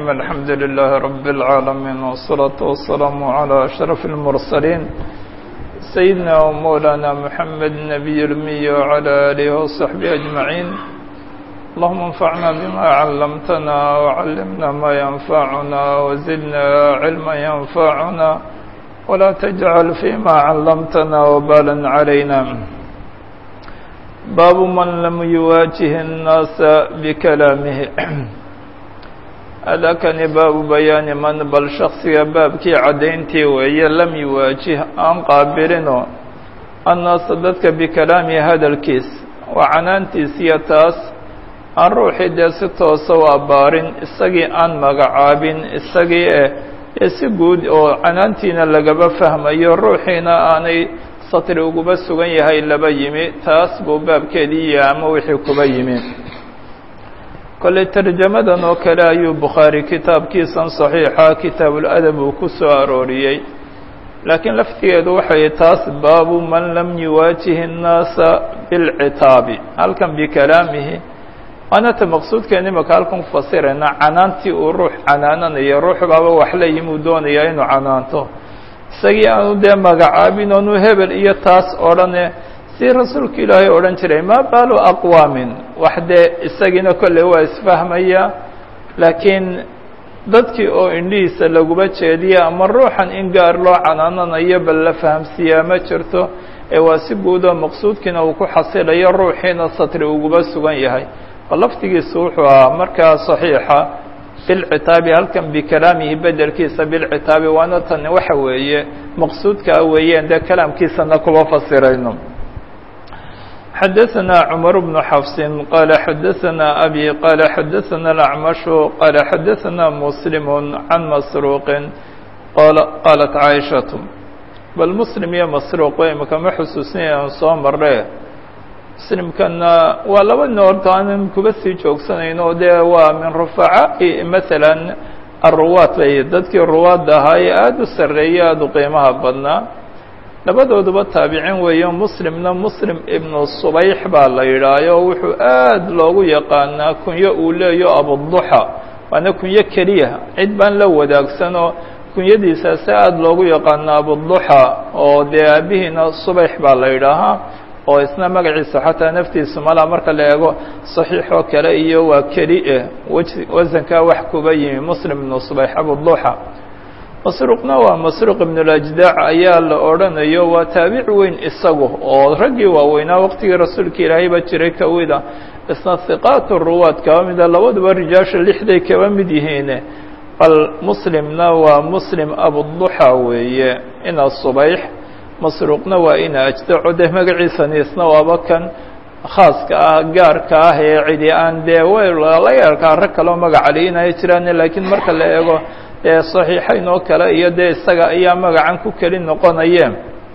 الحمد لله رب العالمين والصلاة والسلام على أشرف المرسلين سيدنا ومولانا محمد النبي الأمي وعلى آله وصحبه أجمعين اللهم انفعنا بما علمتنا وعلمنا ما ينفعنا وزدنا علما ينفعنا ولا تجعل فيما علمتنا وبالا علينا باب من لم يواجه الناس بكلامه adakani baabu bayaani man bal shaksiga baabkii caddayntii weeye lam yuwaajih aan qaabilinoo annaasa dadka bikalaamihi hadalkiis waa canaantiisiyo taas aan ruuxii dee si toosa u abbaarin isagii aan magacaabin isagii eh ee si guud oo canaantiina lagaba fahmayo ruuxiina aanay satri uguba sugan yahay laba yimi taas buu baabkeedii iyo ama wixii kuba yimi kolley tarjamadan oo kale ayuu bukhaari kitaabkiisan saxiixa kitaabuladab uu ku soo arooriyey laakiin laftigeedu waxay taas baabu man lam yuwaajihi الnaasa bilcitaabi halkan bikalaamihi anata maqsuudkeena imaka halkan kufasirayna canaantii uu ruux canaananayo ruux baaba wax la yimi uu doonayaa inuu canaanto isagii aanu dee magacaabin oonu hebel iyo taas odhane si rasuulka ilaahay odhan jiray maa baalu aqwaamin wax dee isagiina kolley waa isfahmaya laakiin dadkii oo indhihiisa laguba jeediya ama ruuxan in gaar loo canaananayo bal la fahamsiiyaa ma jirto ee waa si guudoo maqsuudkiina uu ku xasilayo ruuxiina satri uguba sugan yahay bal laftigiisu wuxuu ahaa markaa saxiixa bilcitaabi halkan bikalaamihi bedelkiisa bilcitaabi waana tan waxa weeye maqsuudkaa weeyeen dee kalaamkiisana kuba fasirayno xdثna cmر بن xفs qال xdثna أbي qال xdثna الأعمش qال xdثna مسلم عن مسروq qالت عائشhaة bal mسلم iyo masروq imaka ma xusuusinaya an soo mare mslimkana waa laba noorto aanan kuba sii joogsanayno dee waa min rufacaaءi mثalا الruwaat bay dadkii ruwaadda ahaa ee aada u sareeyay aada u qiimaha badnaa labadooduba taabicin weeyo muslimna muslim ibnu subayx baa la yidhaayo wuxuu aad loogu yaqaanaa kunyo uu leeyo abuduxa waana kunyo keliya cid baan la wadaagsanoo kunyadiisaasi aada loogu yaqaana abuduxa oo dee aabihiina subayx baa la yidhaahaa oo isna magaciisa xataa naftiisu malaa marka la eego saxiix oo kale iyo waa keli eh wasankaa wax kuba yimi muslim ibnu subayx abuduxa masruuqna waa masruuq ibnulajdac ayaa la odhanayo waa taabic weyn isagu oo raggii waaweynaa waqtigii rasuulka ilaahayba jiray kawida isna hiqaat ruwaad kaba mida labaduba rijaasha lixday kaba mid yihiine bal muslimna waa muslim abuduxa weeye ina subayx masruuqna waa ina ajdaco dee magaciisani isna waaba kan khaaska ah gaarka ah ee cidi aan dee laga yarkaa rag kaloo magacali inay jiraan laakiin marka la eego ee صaxiixayn oo kale iyo dee isaga ayaa magacan ku keli noqonayeen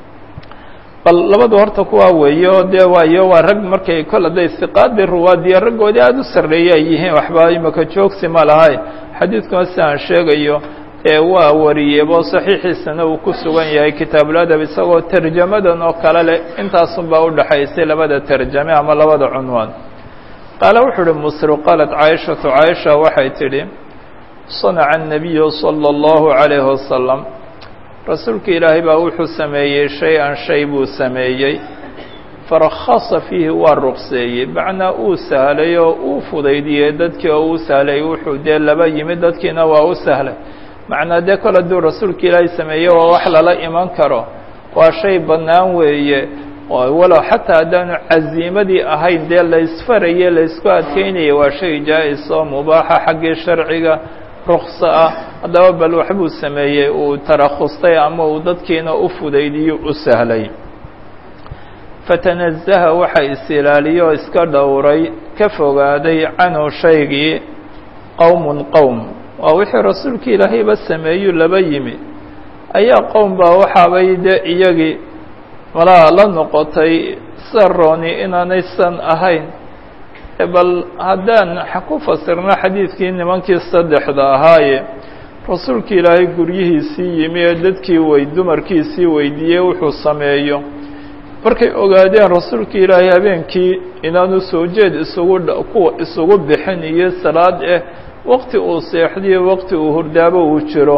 bal labadu horta kuwaa weeye oo dee waayo waa rag markay kol hadday siqaadii ruwaadiya raggoodii aada u sarreeye ay yihiin waxba imaka joogsi ma lahay xadiidkuna si aan sheegayo ee waa wariyebo saxiixiisana uu ku sugan yahay kitaabuladab isagoo terjamadan oo kale leh intaasun baa udhaxaysay labada terjame ama labada cunwaan qaale wuxuu uhi musru qaalat caaishatu caaisha waxay tidhi صنع النبي صلى الله عليه وسلم rasuulka ilaahay baa wuxuu sameeyey shay-an shay buu sameeyey farakasa fiihi waa ruqseeyey macnaa uu sahlay oo uu fudaydiyey dadkii oo uu sahlay wuxuu dee laba yimid dadkiina waa u sahlay macnaa dee kol hadduu rasuulka ilaahay sameeye waa wax lala iman karo waa shay bannaan weeye walow xataa haddaanu caziimadii ahayn dee laysfaraye laysku adkeynaya waa shay jaa-is oo mubaaxa xaggii sharciga rukso ah haddaba bal waxbuu sameeyey uu tarakhustay ama uu dadkiina u fudaydiyo u sahlay fatanazaha waxa is-ilaaliyo iska dhowray ka fogaaday canhu shaygii qowmun qowm waa wixii rasuulka ilaahayba sameeyu laba yimi ayaa qowm baa waxaabay dee iyagii malaa la noqotay sarooni inaanay san ahayn bal haddaan ku fasirno xadiidkii nimankii saddexda ahaaye rasuulka ilaahay guryihiisii yimi ee dadkii wey dumarkiisii weydiiyey wuxuu sameeyo markay ogaadeen rasuulka ilaahay habeenkii inaanu soo jeed isugu kuwa isugu bixin iyo salaad eh waqti uu seexdiyo waqti uu hurdaabo uu jiro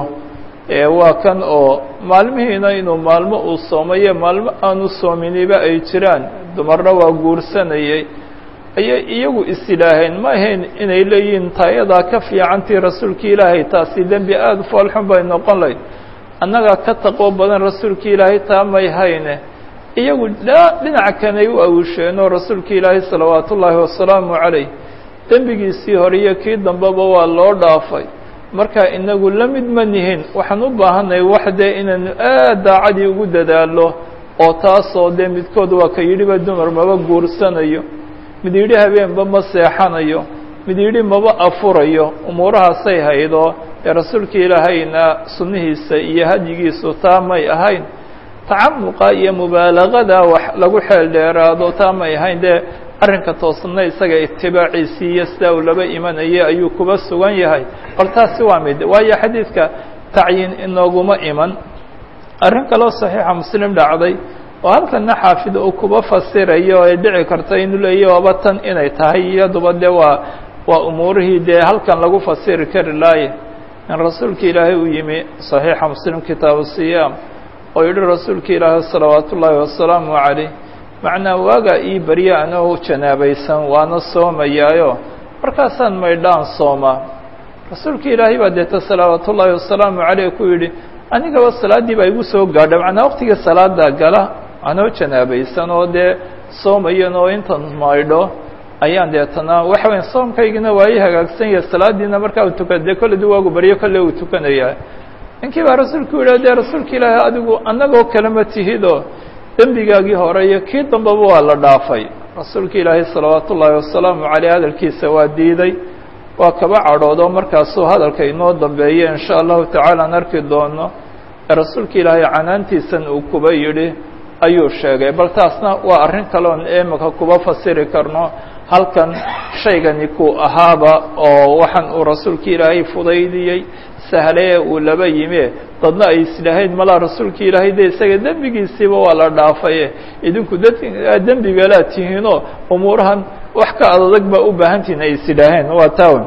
waa kan oo maalmihiina inuu maalmo uu soomayo maalmo aanu soominiba ay jiraan dumarna waa guursanayay ayay iyagu is yidhaaheen ma ahayn inay leeyihiin taayadaa ka fiicantii rasuulki ilaahay taasi dembi aada u foolxun bay noqon layd annagaa ka taqwo badan rasuulki ilaahay taa may hayne iyagu dhinaca kanay u awisheenoo rasuulka ilaahay salawaatu ullaahi wasalaamu calayh dembigiisii hore iyo kii dambeba waa loo dhaafay marka inagu la mid ma nihin waxaan u baahanay wax dee inaynu aad daacadii ugu dadaalo oo taasoo dee midkood waa ka yidhiba dumar maba guursanayo mid yidhi habeenba ma seexanayo mid yidhi maba afurayo umuurahaasay haydo ee rasuulka ilaahayna sunnihiisa iyo hadyigiisu taa may ahayn tacamuqa iyo mubaalagada wax lagu xeel dheeraado taa may ahayn dee arrinka toosna isaga itibaaciisii iyo sidaa uu laba imanayay ayuu kuba sugan yahay bal taasi waa mid waayo xadiidka tacyiin inooguma iman arrin kaloo saxiixa muslim dhacday oo halkana xaafid uu kuba fasirayo ay dhici karta inuu leeya waaba tan inay tahay iyaduba dee waa waa umuurihii dee halkan lagu fasiri kari laaye in rasuulka ilaahay uu yimi صaxiixa muslim kitaabu siyaam oo yihi rasuulka ilaahay salawaat ullaahi wasalaamu calayh macnaa waagaa ii barya anoo janaabaysan waana soomayaayo markaasaan maydhaan soomaa rasuulka ilaahay baa deeta salawaat ullaahi wasalaamu caleyh ku yidhi anigaba salaaddii baa igu soo gaadha macnaa waqtiga salaada gala anoo janaabaysan oo dee soomayan oo intan maydho ayaan deetana waxa weya soomkaygina waa ii hagaagsan yahay salaadiina markaa u tukan dee kolledi waagu baryo kolle uu tukanayaa ninkii baa rasuulku yidhi dee rasuulka ilaahay adigu annagoo kalema tihidoo dembigaagii hore iyo kii dambeba waa la dhaafay rasuulka ilaahay salawaat ullaahi wasalaamu caleyh hadalkiisa waa diiday waa kaba cadhoodo markaasuu hadalka inoo dambeeya in sha allahu tacaala aan arki doono ee rasuulka ilaahay canaantiisan uu kuba yidhi ayuu sheegay bal taasna waa arrin kaleon imika kuba fasiri karno halkan shaygani ku ahaaba oo waxaan uu rasuulka ilaahay fudaydiyey sahle uu laba yime dadna ay islahayn malaa rasuulka ilaahay de isaga dembigiisiiba waa la dhaafaye idinku dembigalaa tihiinoo umuurahan wax ka adadag baa u baahantihin ay isidhaaheen waa tawn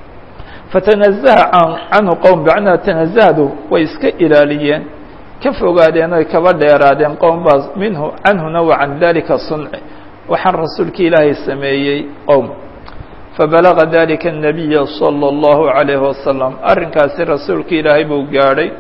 fatanazaha canhu qowm bacnaa tanazahdu way iska ilaaliyeen ka fogaadeen oy kaba dheeraadeen qowm baas minhu canhuna wa can dalika sunci waxaan rasuulka ilaahay sameeyey qowm fabalaga dalika الnabiya salى اllahu عalayhi wasalam arrinkaasi rasuulka ilaahay buu gaadhay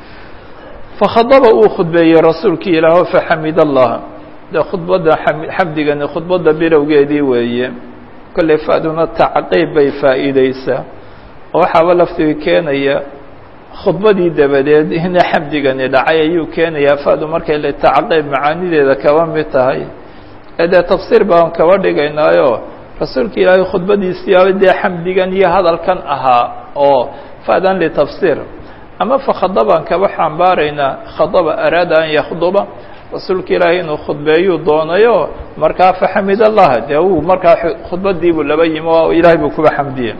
fakhadaba uu khudbeeyey rasuulka ilaah faxamid allah de khudbadda xamdigani khudbadda bilowgeedii weeye kolley fa'duna tacqiib bay faa'iideysaa oo waxaaba laftiga keenaya khudbadii dabadeed ina xamdigani dhacay ayuu keenayaa fa'du markay le tacqiib macaanideeda kaba mid tahay ee dee tafsiir baan kaba dhigaynaayo rasuulka ilaahay khudbadiisiiaba dee xamdigan iyo hadalkan ahaa oo fa'dan litafsiir ama fakhadabaan kaba xambaaraynaa khadaba araada an yakhduba rasuulka ilaahay inuu khudbeeyuu doonayo markaa faxamid allah dee uu markaa khudbadiibuu laba yimi oo ilaahay buu kuba xamdiyey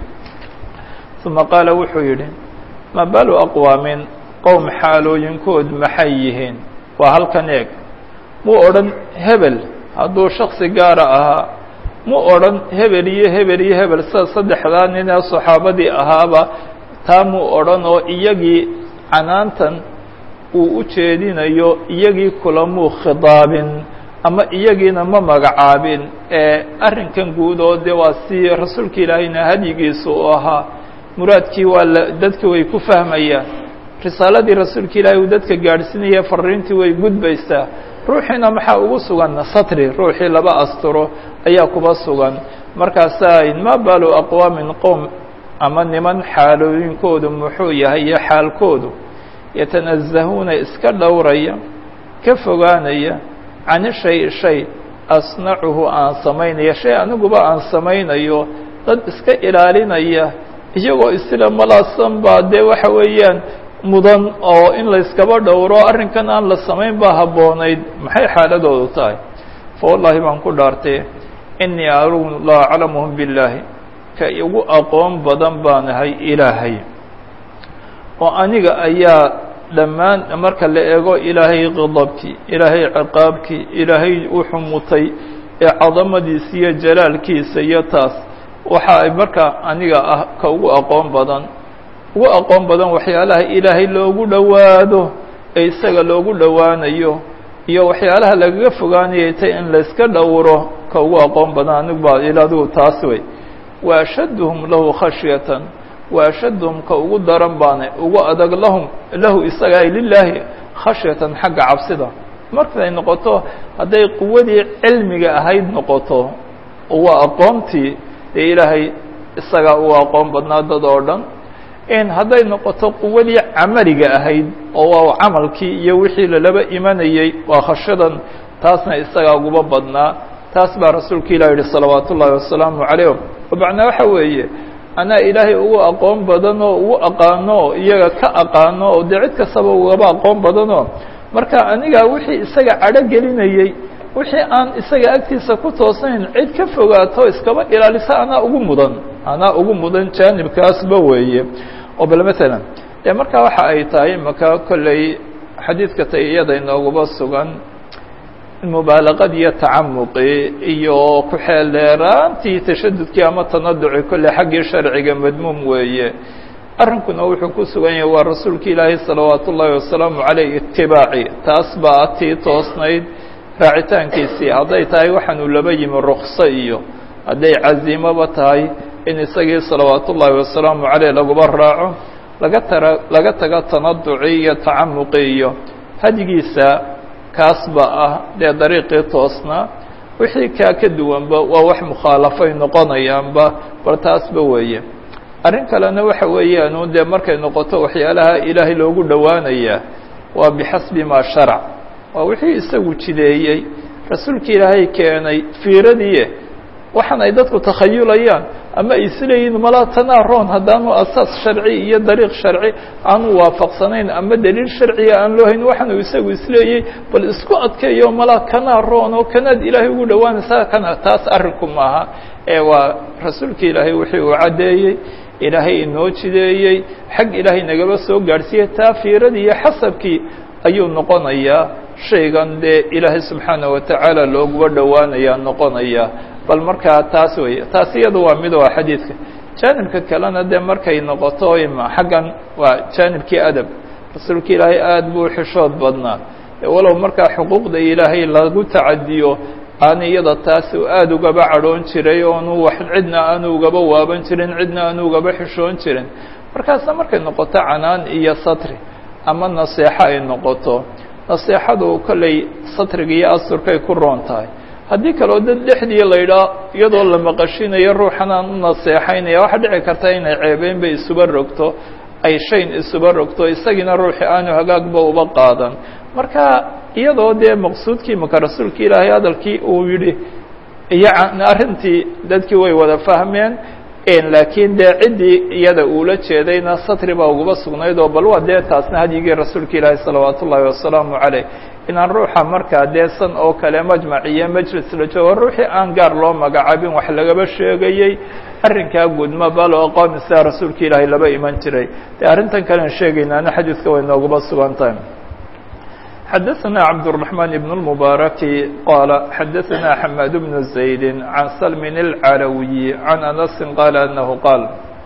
uma qaala wuxuu yidhi ma balu aqwaamin qowm xaalooyinkood maxay yihiin waa halkan eeg muu odhan hebel hadduu shaksi gaara ahaa mu odhan hebel iyo hebel iyo hebel sida saddexdaa nin ee saxaabadii ahaaba taa muu odhan oo iyagii canaantan uu u jeedinayo iyagii kulamuu khidaabin ama iyagiina ma magacaabin ee arrinkan guud oo dee waa si rasuulka ilaahayna hadyigiisa u ahaa muraadkii waa la dadki way ku fahmayaan risaaladii rasuulka ilaahay uu dadka gaadhsiinaya fariintii way gudbaysaa ruuxiina maxaa ugu sugan satri ruuxii laba asturo ayaa kuba sugan markaasaa ma balu aqwaamin qowm ama niman xaalooyinkoodu muxuu yahay iyo xaalkoodu yatanazahuuna iska dhowraya ka fogaanaya cani shay shay asnacuhu aan samaynaya shay aniguba aan samaynayo dad iska ilaalinaya iyagoo isla malaasan baa dee waxa weeyaan mudan oo in layskaba dhowro arrinkan aan la samayn baa habboonayd maxay xaaladoodu tahay fa wallaahi baan ku dhaartay inii anugu la aclamuhum billaahi ka igu aqoon badan baanahay ilaahay oo aniga ayaa dhammaan marka la eego ilaahay qadabkii ilaahay ciqaabkii ilaahay wuxuu mutay ee cadamadiisa iyo jalaalkiisa iyo taas waxa ay markaa aniga ah ka ugu aqoon badan ugu aqoon badan waxyaalaha ilaahay loogu dhowaado ee isaga loogu dhowaanayo iyo waxyaalaha lagaga fogaanayay tay in layska dhowro ka ugu aqoon badan anigu baa il adigu taas wey wa ashadduhum lahu khashyatan wa ashadduhum ka ugu daran baane ugu adag lahum lahu isaga ay lilaahi khashyatan xagga cabsida markay noqoto hadday quwadii cilmiga ahayd noqoto waa aqoontii dee ilaahay isagaa u aqoon badnaa dad oo dhan in hadday noqoto quwadii camaliga ahayd oo waa camalkii iyo wixii lalaba imanayey waa khashadan taasna isagaa uguba badnaa taas baa rasuulka ilah yihi salawaat ullaahi wasalaamu calayh oo macnaa waxa weeye anaa ilaahay ugu aqoon badanoo ugu aqaano iyaga ka aqaano oo dee cid kastaba ugaba aqoon badanoo marka aniga wixii isaga cadho gelinayey wixii aan isaga agtiisa ku toosnayn cid ka fogaato iskaba ilaalisa anaa ugu mudan anaa ugu mudan jaanibkaasba weeye oo bal matalan dee markaa waxa ay tahay maka kolley xadiidka tay iyada inooguba sugan mubaalaqad iyo tacamuqi iyo ku-xeel dheeraantii tashadudkii ama tanaduci kolley xaggii sharciga madmuum weeye arrinkuna wuxuu ku sugan yahay waa rasuulka ilaahay salawaat ullaahi wasalaamu caleyh itibaaci taas baa tii toosnayd raacitaankiisii hadday tahay waxaanu laba yimi rukso iyo hadday casiimoba tahay in isagii salawaat ullaahi wasalaamu caleyh laguba raaco laga tara laga tago tanaduci iyo tacamuqi iyo hadigiisa kaasba ah dee dariiqii toosnaa wixii kaa ka duwanba waa wax mukhaalafay noqonayaanba bal taasba weeye arrin kalena waxa weeyaanu dee markay noqoto waxyaalaha ilaahay loogu dhowaanayaa waa bixasbi maa sharac waa wixii isagu jideeyey rasuulka ilaahay keenay fiiradii waxaan ay dadku takhayulayaan ama ay isleeyihin malaa tanaa roon haddaanu asaas sharci iyo dariiq sharci aanu waafaqsanayn ama daliil sharciga aan loo hayn waxaanu isagu isleeyey bal isku adkeeyo malaa kanaa roon oo kanaad ilaahay ugu dhowaanaysaa kana taas arrinku maaha ee waa rasuulka ilaahay wixii uu caddeeyey ilaahay inoo jideeyey xag ilaahay nagaba soo gaadhsiiyey taa fiiradii iyo xasabkii ayuu noqonayaa shaygan dee ilaahay subxaana wa tacaala looguba dhowaanayaa noqonaya bal markaa taas weeye taas iyada waa mid waa xadiidka jaanibka kalena dee markay noqoto ima xaggan waa jaanibkii adab rasuulka ilaahay aada buu xishood badnaa walow markaa xuquuqda ilaahay lagu tacadiyo aana iyada taas aada ugaba cadhoon jiray oonu wax cidna aanu ugaba waaban jirin cidna aanu ugaba xishoon jirin markaasna markay noqoto canaan iyo satri ama naseexo ay noqoto naseexadu kolley satriga iyo asurkay ku roon tahay haddii kaleo dad dhexdii la yidhaa iyadoo la maqashinayo ruuxan aan u naseexaynaya waxaa dhici karta inay ceebeynba isuba rogto ay shayn isuba rogto isagiina ruuxii aanu hagaagba uba qaadan marka iyadoo dee maqsuudkii maka rasuulka ilaahay hadalkii uu yidhi iyo arrintii dadkii way wada fahmeen laakiin dee ciddii iyada uula jeedayna satri baa uguba sugnayd oo bal waa dee taasna hadyigii rasuulka ilaahi salawaat ullaahi wasalaamu caleyh inaan ruuxa markaa dee san oo kale majmac iyo majlis la joogo ruuxii aan gaar loo magacaabin wax lagaba sheegayey arrinkaa gudma bal oo qoom isaa rasuulka ilaahay laba iman jiray dee arrintan kalean sheegaynaana xadiidka way nooguba sugan tahay xadaثna cabdالرحمن بن المبارك qال xadaثna حmاd بن زaيد عن سلم العلوي عن أنس qال أنه qاal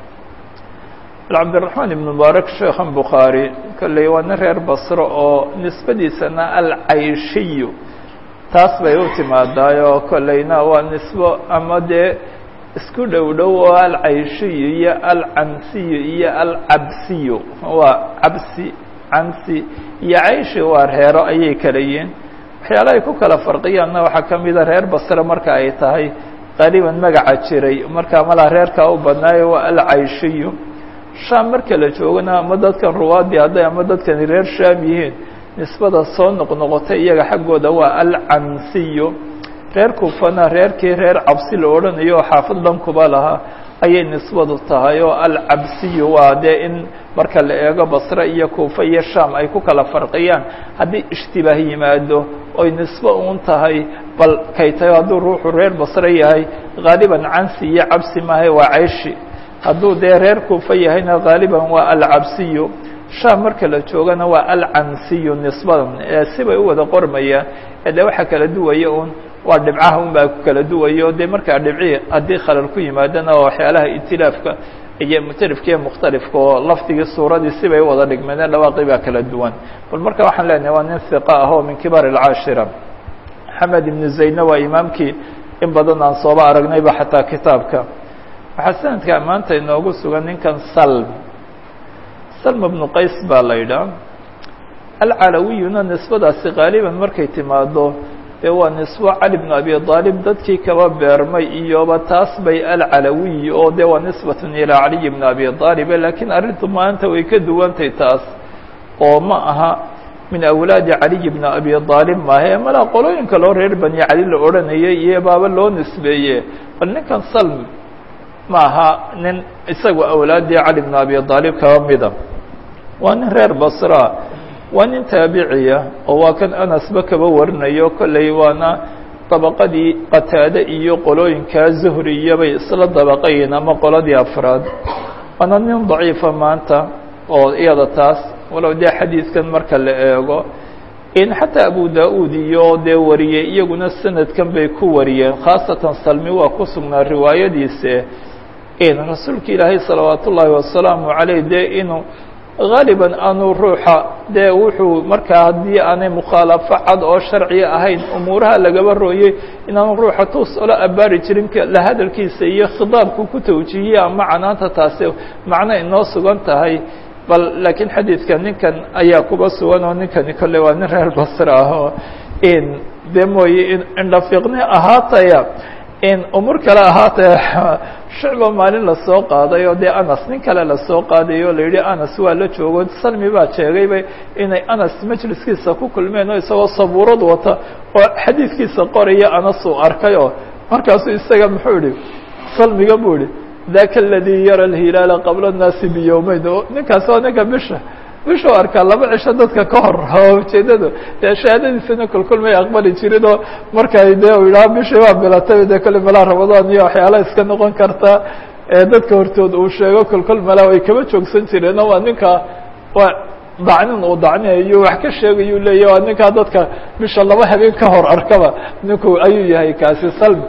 cabdالرحمن بن مبارك شheekhan bخاarي kolley waa nin reer basro oo nisbadiisana alcayshiy taas bay u timaadaayo kolleyna waa nisbo ama dee isku dhow dhow oo alcayshiy iyo alcansiy iyo alcabsiy waa cabsi cansi iyo cayshi waa reero ayay kala yihiin waxyaala ay ku kala farqiyaanna waxaa ka mida reer basre marka ay tahay qariiban magaca jiray markaa malaa reerkaa u badnaayo waa alcayshiyu shaam marka la joogana ama dadkan ruwaadii hadday ama dadkani reer shaam yihiin nisbada soo noqnoqotay iyaga xaggooda waa alcansiyu reer kufana reerkii reer cabsi la odhanayo oo xaafid dhankuba lahaa ayay nisbadu tahay oo alcabsiyu waa dee in marka la eego basre iyo kuufa iyo shaam ay ku kala farqiyaan haddii ishtibaah yimaado oy nisbo uun tahay bal kay tahay hadduu ruuxu reer basre yahay haaliban cansi iyo cabsi maahay waa cayshi hadduu dee reer kuufa yahayna haaliban waa alcabsiyu shaam marka la joogana waa alcansiyu nisbadan sibay u wada qormayaan ee de waxaa kala duwaya un waa dhibcaha un baa ku kala duwayo dee markaa dhibci haddii khalal ku yimaadana oo waxyaalaha itilaafka iyo muctarifka iyo mukhtalifka oo lafdigii suuradii sibay u wada dhigmeedeen dhawaaqii baa kala duwan bal marka waxaan leenahay waa nin hiqa ah oo min kibaar alcaashira maxamed ibnu zaydna waa imaamkii in badan aan sooba aragnayba xataa kitaabka waxaa sanadka maanta inoogu sugan ninkan salm salm bnu qays baa la yidhaah alcalawiyuna nisbadaasi qaaliban markay timaado dee waa nisbo cali bnu abi aalib dadkii kaba beermay iyoba taas bay alcalawiy oo dee waa nisbatun ilaa caliy bni abi aalibe lakiin arrintu maanta way ka duwantay taas oo ma aha min awlaadi caliy bni abi aalib maahe malaa qolooyinka loo reer bani cali la odhanayay iyo baaba loo nisbeeye bal ninkan salm ma aha nin isagu awlaaddii cali bni abi aalib kaba mida waa nin reer basra waa nin taabiciya oo waa kan anasba kaba warinayo kolley waana dabaqadii qataade iyo qolooyinkaa zuhriyabay isla dabaqayiin ama qoladii afraad waana nin daciifa maanta oo iyada taas walow dee xadiidkan marka la eego in xataa abu da-uud iyo dee wariyey iyaguna sanadkan bay ku wariyeen khaasatan salmi waa ku sugnaa riwaayadiise in rasuulka ilaahay salawaat ullaahi wasalaamu caleyh dee inuu gaaliban aanu ruuxa dee wuxuu markaa haddii aanay mukhaalafo cad oo sharciya ahayn umuuraha lagaba rooyey inaanu ruuxa tuus ola abbaari jirin la hadalkiisa iyo khidaabku ku tawjiihiye ama canaanta taasi macno inoo sugan tahay bal laakiin xadiidka ninkan ayaa kuba sugan oo ninkani kolley waa nin reer basra ah oo in dee mooye in indhafiiqni ahaataya in umur kale ahaataya shucba maalin lasoo qaaday oo dee anas nin kale lasoo qaaday oo la yidhi anas waa la joogo salmi baa sheegayba inay anas majliskiisa ku kulmeen oo isagoo sabuurad wata oo xadiidkiisa qoraya anas uu arkay oo markaasuu isaga muxuu yihi salmiga buu yihi daka aladii yara alhilaala qabla الnaasi biyowmeyn oo ninkaas waa ninka bisha bishuu arkaa laba cisho dadka ka hor oo ujeedadu dee shahaadadiisana kolkolmay aqbali jirin oo markay dee u yidhaha bishii waa bilatay dee kolle malaa ramadaan iyo waxyaala iska noqon karta dadka hortood uu sheego kolkol malaa way kaba joogsan jireen oo waa ninka waa dacnin uu dacniyayo wax ka sheegayuu leeya waa ninkaa dadka bisha laba habeen ka hor arkaba ninku ayuu yahay kaasi salm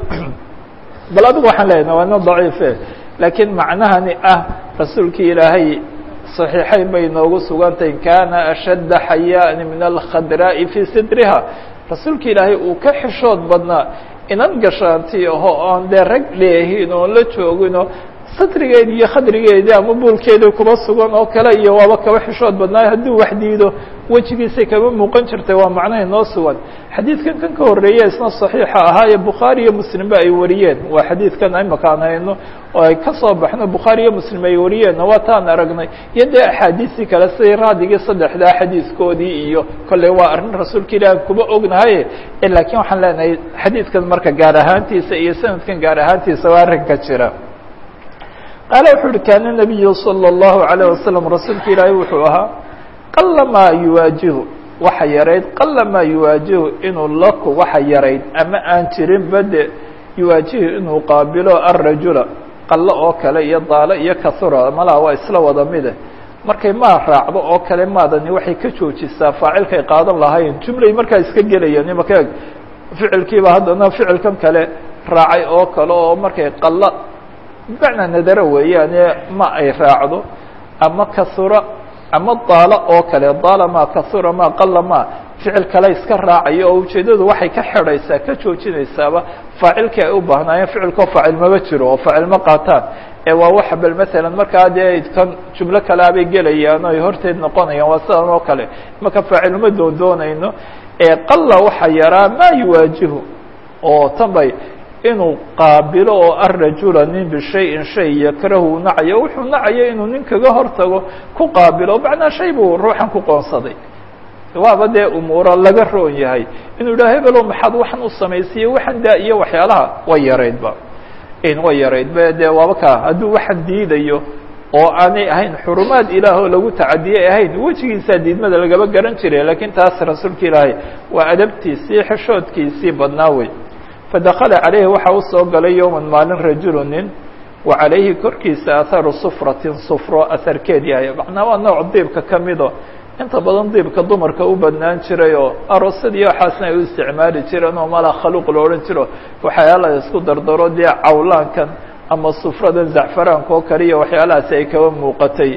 bal adigu waxaan leeyahay waa nin daciife laakiin macnahani ah rasuulkii ilaahay صaxiixayn bay noogu sugantay kana ashadda xayaani min alkhadraa'i fii sidriha rasuulka ilaahay uu ka xishood badnaa inan gashaanti aho oon dee rag leehin oon la joogino satrigeedi iyo khadrigeedii ama buulkeedii kuba sugan oo kale iyo waaba kaba xishood badnaayo hadduu wax diido wejigiisay kaba muuqan jirtay waa macnaha noo sugan xadiidkan kan ka horreeya isna saxiixa ahaa ee bukhaari iyo muslimba ay wariyeen waa xadiidkan imaka aan hayno oo ay ka soo baxno bukhaari iyo muslim ay wariyeenna waa taan aragnay iyo dee axaadiistii kale siday raadigii saddexdaa xadiidkoodii iyo kolley waa arrin rasuulka ilaahi kuba ognahaye laakiin waxaan leenahay xadiidkan marka gaar ahaantiisa iyo sanadkan gaar ahaantiisa waa arrinka jira qaale wuxuu uhi kaana nabiyu salى اllahu عalيه wasalam rasuulka ilaahi wuxuu ahaa qala maa yuwaajihu waxa yarayd qala maa yuwaajihu inuu laku waxa yarayd ama aan jirin bade yuwaajihu inuu qaabilo arajula qallo oo kale iyo daalo iyo kahura malaha waa isla wada mide markay maa raacdo oo kale maadani waxay ka joojisaa faacilkay qaadan lahayn jumlay markaa iska gelayaan imaka eg ficilkiiba haddana ficilkan kale raacay oo kale oo markay qallo bimacnaa nadaro weeyaane ma ay raacdo ama kahura ama daalo oo kale daala ma kahura ma qala ma ficil kale iska raacayo oo ujeeddadu waxay ka xidhaysaa ka joojinaysaaba faacilkii ay u baahnaayeen ficilkoo faacil maba jiro oo faacil ma qaataan ee waa waxa bal masalan markaa dee kan jumlo kaleabay gelayaan o ay horteed noqonayaan waa sidan oo kale marka faaciluma doon doonayno ee qalla waxa yaraa maa yuwaajihu oo tan bay inuu qaabilo oo arajula nin bishayin shay yakrahu nacayo wuxuu nacayo inuu nin kaga hortago ku qaabilo macnaa shay buu ruuxan ku qoonsaday waaba dee umuuro laga roon yahay inuu yidhaha hebelo maxaad waxan u samaysaiye waxan daa iyo waxyaalaha way yaraydba way yaraydba dee waaba kaa hadduu waxan diidayo oo aanay ahayn xurumaad ilaah oo lagu tacadiyay ahayn wejigiisaa diidmada lagaba garan jiray lakiin taas rasuulka ilaahay waa adabtiisii xishoodkiisii badnaa wey fadakala calayhi waxaa usoo galay yowman maalin rajulu nin wa calayhi korkiisa aharu sufratin sufro aharkeed yahay macnaa waa nooc diibka ka mido inta badan diibka dumarka u badnaan jiray oo aroosadii waxaasna ay u isticmaali jireen oo malaa khaluuq la odhan jiro waxyaala isku dardaro dee cawlaankan ama sufradan zacfaraanka oo kale iyo waxyaalahaasi ay kaba muuqatay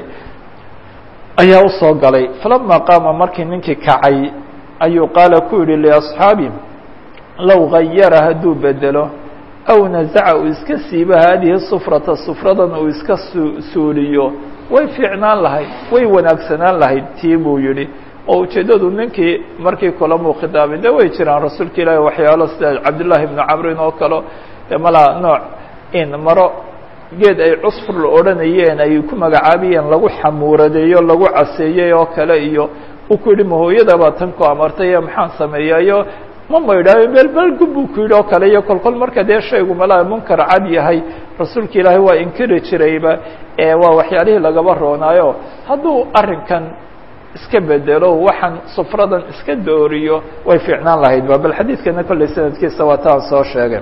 ayaa usoo galay falama qaama markii ninkii kacay ayuu qaala ku yihi liasxaabi low gayara hadduu bedelo aw nazaca uu iska siibo haadihi sufrata sufradan uu iska su suuliyo way fiicnaan lahayd way wanaagsanaan lahayd tii buu yihi oo ujeeddadu ninkii markii kulamuu khidaabay de way jiraan rasuulka ilaahi waxyaalo sida cabdullaahi ibnu camrin oo kale de malaa nooc in maro geed ay cusfur la odhanayeen ay ku magacaabayeen lagu xamuuradeeyo lagu caseeyey oo kale iyo uu ku yihi mahooyada baa tan ku amartay maxaan sameeyayo ma maydhaayo belbelgu buu ku yidhi oo kale iyo kolkol marka dee shaygu malaa munkar cad yahay rasuulka ilaahay waa inkiri jirayba ee waa waxyaalihii lagaba roonaayo hadduu arrinkan iska bedelo waxaan sufradan iska dooriyo way fiicnaan lahaydba bal xadiidkana kolley sanadkiisa waa taan soo sheegay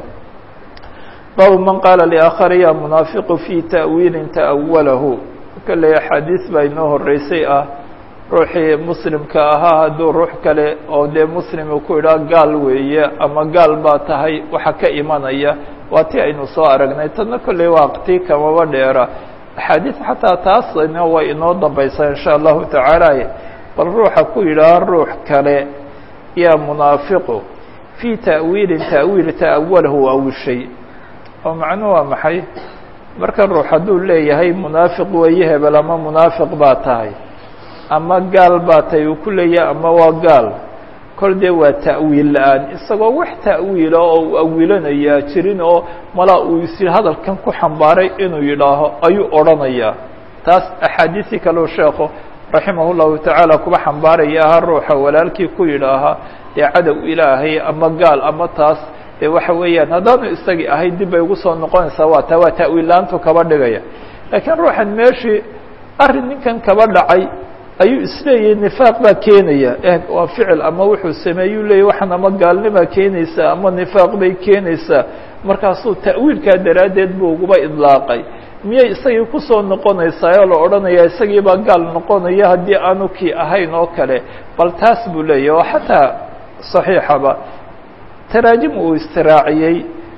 baabu man qaala liaakhari ya munaafiqu fi ta'wiilin ta'awalahu kolley axaadiis baa inoo horeysay ah ruuxii muslimka ahaa hadduu ruux kale oo dee muslim uu ku idhaa gaal weeye ama gaal baa tahay waxa ka imanaya waa ti aynu soo aragnay tadna kolley waa tii kamaba dheera axaadiis xataa taasna way inoo dambaysaa insha allahu tacaala bal ruuxa ku yidhaha ruux kale yaa munaafiqu fii ta'wiilin ta'wiil ta'awalahu awishay oo macnuhu waa maxay marka ruux hadduu leeyahay munaafiq weeye hebel ama munaafiq baa tahay ama gaal baa tahay uu ku leeyahay ama waa gaal kol dee waa ta'wiil la-aan isagoo wax ta'wiila oo uu awilanayaa jirin oo malaa uu isi hadalkan ku xambaaray inuu yidhaaho ayuu odhanayaa taas axaadiisii kaleu sheekhu raximah llahu tacaala kuba xambaaraya aha ruuxa walaalkii ku yidhaaha dee cadow ilaahay ama gaal ama taas dee waxa weeyaan haddaanu isagii ahay dib bay ugu soo noqonaysaa waa taa waa ta'wiil la-aantu kaba dhigaya laakiin ruuxan meeshii arrin ninkan kaba dhacay ayuu isleeyahay nifaaq baa keenaya waa ficil ama wuxuu sameeyuu leeyahy waxaan ama gaalnimaa keenaysaa ama nifaaq bay keenaysaa markaasuu ta'wiilkaa daraaddeed buu uguba idlaaqay miyay isagii kusoo noqonaysaa oo la odhanaya isagii baa gaal noqonaya haddii aanu kii ahayn oo kale bal taas buu leeyahy oo xataa saxiixaba taraajim uu istiraaciyey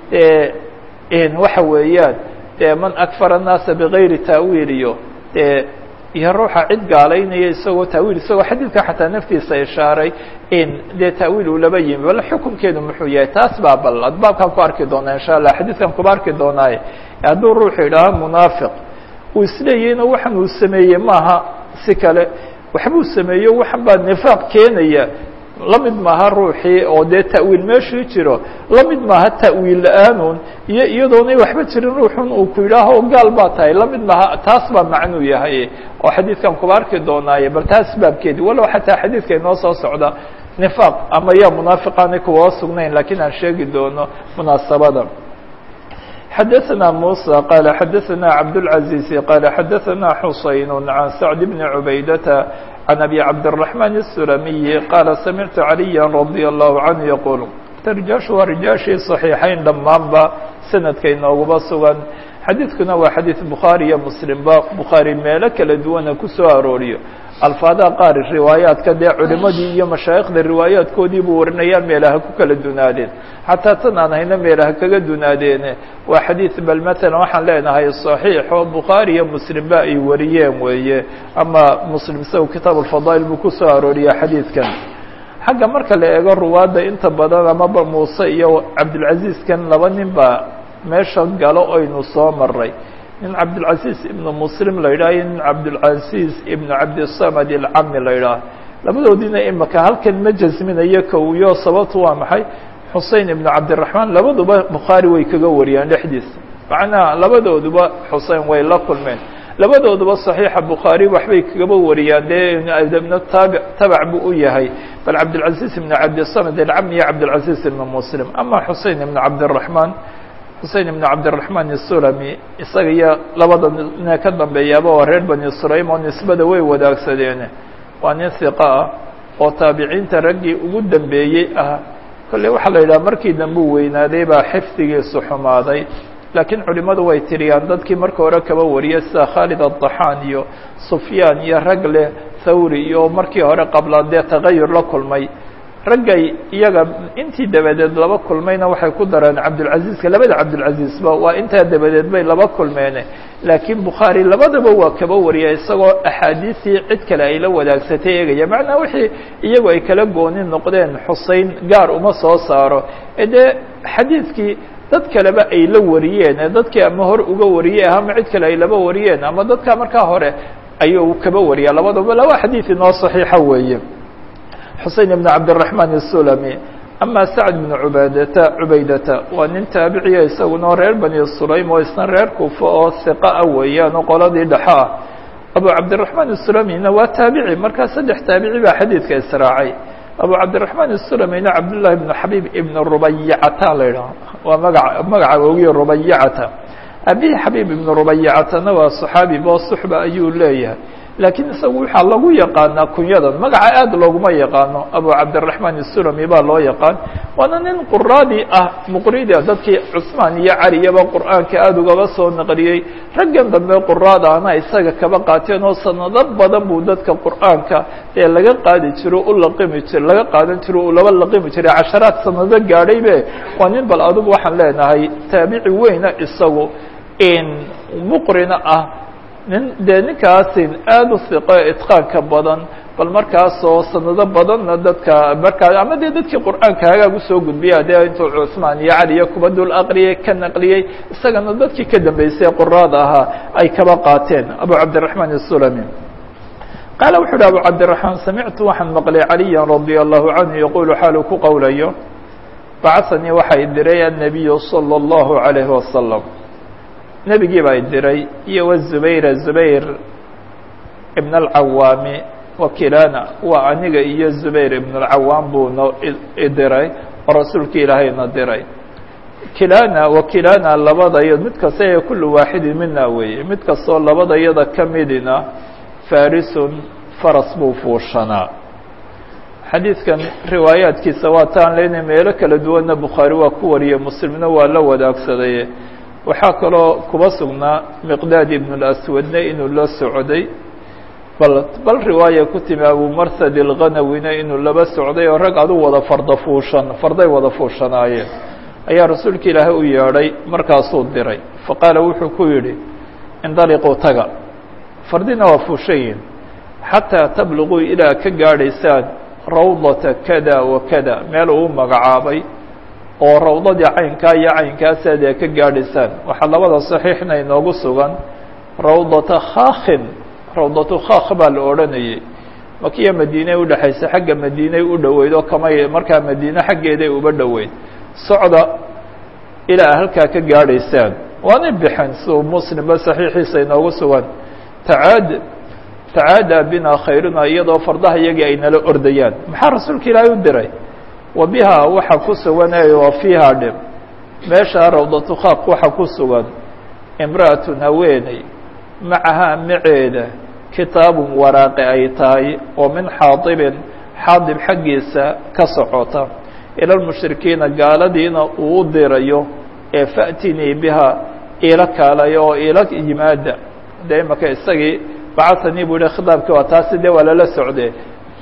waxa weeyaan dee man akfara الnaasa bigayri ta'wiil iyo dee iyo ruuxa cid gaalaynaya isagoo ta'wiil isagoo xadiidka xataa naftiisa ishaaray in dee ta'wiil uu laba yimi bal xukunkeedu muxuu yahay taas baa bal adbaabkaan ku arki doonaa insha allah xadiidkan kuba arki doonaaye hadduu ruuxu idhaaha munaafiq uu isleeyahayna waxan uu sameeyey maaha si kale waxbuu sameeyo waxan baa nifaaq keenaya la mid maaha ruuxii oo dee ta'wiil meeshii jiro la mid maaha ta'wiil la-aanun iyo iyadoonay waxba jirin ruuxun uu ku yidhaaho gaal baa tahay la mid maaha taas baa macnuu yahay oo xadiidkan kuba arki doonaaye bal taas baabkeedi walow xataa xadiidka inoo soo socda nifaaq ama yaa munaafiqaanay kuwa sugnayn lakiin aan sheegi doono munaasabada xadaثna muسى qال xadaثna cabdالعaزيز qال xadaثna xusayn عan sacد بn عubaydةa عan أbي cabdالرحمن السلمي qال samictu عalيا رضي الله عanه yquل rjaaشhu waa rijaashii صaحيixayn dhammaanba sanadka inooguba sugan xadiidkuna waa xadiiث bukhaarي iyo mslimba bukhaarي meelo kala duwana kusoo arooriyo alfaadaha qaar riwaayaadka dee culimadii iyo mashaayikhda riwaayaadkoodii buu warinayaa meelaha ku kala dunaadeen xataa tan aan hayno meelaha kaga dunaadeene waa xadiid bal matalan waxaan leenahay صaxiix oo bukhaari iyo muslimba ay wariyeen weeye ama muslim isago kitaab alfadaa'il buu kusoo arooriya xadiidkan xagga marka la eego ruwaadda inta badan amaba muuse iyo cabdilcaziizkan laba nin baa meesha galo oynu soo maray nin cabdilcaziiz ibnu muslim la yidhaha iyo nin cabdilcaziiz ibnu cabdisamad ilcami la yidhaah labadoodiina imaka halkan ma jasminayo kowiyo sababtu waa maxay xusein ibnu cabdiraxmaan labaduba bukhaari way kaga wariyaan dhexdiisa macnaha labadooduba xusein way la kulmeen labadooduba صaxiixa bukhaari waxbay kagaba wariyaan dee ibn taabi tabac buu u yahay bal cabdilcaziiz ibnu cabdisamad ilcami iyo cabdilcaziiz ibnu muslim ama xusein ibnu cabdiraxmaan xusein ibnu cabdiraxmaan isulami isaga iyo labada ne ka dambeeyaaba waa reer bani sulaym oo nisbada way wadaagsadeen waa nin hiqa ah oo taabiciinta raggii ugu dambeeyey ah kolley waxaa la yidhaha markii dambe u weynaaday baa xifdigiisu xumaaday laakiin culimadu way tiriyaan dadkii marka hore kaba wariyay sida khaalid addaxaan iyo sufyaan iyo rag leh thawri iyo markii hore qabla dee tagayur la kulmay raggay iyaga intii dabadeed laba kulmayna waxay ku dareen cabdulcaziizka labada cabdulcaziizba waa intaa dabadeed bay laba kulmeene laakiin bukhaari labadaba waa kaba wariya isagoo axaadiistii cid kale ay la wadaagsatay eegaya macnaa wixii iyagu ay kala gooni noqdeen xusein gaar uma soo saaro ee dee xadiidkii dad kaleba ay la wariyeen ee dadkii ama hor uga wariyey ama cid kale ay laba wariyeen ama dadka markaa hore ayuu kaba wariya labadaba laba xadiid inoo saxiixa weeye xusein ibn cabdالرaحman الsulami ama sacd bn ubadata cubaydata waa nin taabiciya isaguna reer bani sulaym oo isna reer kufa oo hiqa ah weeyaan oo qoladii dhexo ah abu cabdiلرaحman الsulamina waa taabici markaa saddex taabici baa xadiidka israacay abu cabdiلرaحman الsulamina cabdالlahi bn xabib ibn rubayacata la idhaho waa maga magaca ogiye rubayacata abihi xabib ibn rubayacatana waa صaxaabi bo suxba ayuu leeyahay laakiin isagu waxaa lagu yaqaanaa kunyadan magaca aad looguma yaqaano abu cabdiلرaحman الsulami baa loo yaqaan waana nin quraadii ah muqrida dadkii cusmaan iyo caliyaba qur'aanka aada ugaba soo naqliyey raggan dambe quraada ana isaga kaba qaateen oo sanado badan buu dadka qur'aanka ee laga qaadi jiro u laqimi jir laga qaadan jiro uu laba laqimi jiray casharaad sanado gaadhaybe waa nin bal adigu waxaan leenahay taabici weyna isagu muqrina ah nin dee ninkaasin aada u hiqo itqaanka badan bal markaasoo sanado badanna dadka markaa ama dee dadkii qur'aanka hagaag usoo gudbiya dee intuu cusmaan iyo caliya kuba dul aqriyey ka naqliyey isagana dadkii ka dambeysay quraada ahaa ay kaba qaateen abu cabdiلرaحman الsulami qaala wuxu uhi abu cabdiلرaحmaan samictu waxaan maqlay caliya radي الlahu canhu yaqulu xaalu ku qowlayo bacahanii waxay diray الnabiyu salى الlahu عalayه wasalam nebigii baa diray iyo wzubayra zubayr ibn اlcawaami wakilaana waa aniga iyo zubayr ibn اlcawaam buu no idiray oo rasuulka ilaahayna diray kilana wakilaana labadayo mid kasta ee kulu waaxidin mina weeye mid kastoo labadayada ka midina farisun faras buu fuushanaa xadiidkan riwaayaadkiisa waa taan leynay meelo kala duwanna bukhaari waa ku wariyey muslimna waa la wadaagsaday waxaa kaloo kuba sugnaa miqdaad ibn اlaswadna inuu la socday bal bal riwaaya ku timi abumarsad ilganawina inuu laba socday oo rag adu wada farda fuushan farday wada fuushanaayeen ayaa rasuulka ilaahay u yeedhay markaasuu diray faqaala wuxuu ku yidhi indaliquu taga fardina waa fuushayin xataa tabluguu ilaa ka gaadhaysaan rawdata kada wa kada meel uu magacaabay oo rawdadii caynkaa iyo caynkaasaad ee ka gaadhaysaan waxaa labada saxiixna inoogu sugan rawdata khaakhin rawdatu khaakh baa la odhanayay makiya madiiney udhexaysa xagga madiiney u dhoweyd oo kamay markaa madiine xaggeeday uba dhoweyd socda ilaa halkaa ka gaadhaysaan waana bixin siuu muslimba saxiixiisa inoogu sugan tacaad tacaadaa bina khayruna iyadoo fardaha iyagii ay nala ordayaan maxaa rasuulka ilaahay u diray wa bihaa waxa ku sugan ee wa fiihaa dhib meeshaa rawdatu khaaq waxa ku sugan imra'atun haweeney macahaa maceeda kitaabun waraaqe ay tahay oo min xaadibin xaadib xaggiisa ka socota ila lmushrikiina gaaladiina uu u dirayo ee fa'tinii bihaa iila kaalayo oo iila yimaada dee imaka isagii bacahanii buu yihi khitaabkii waa taasi dee waa lala socde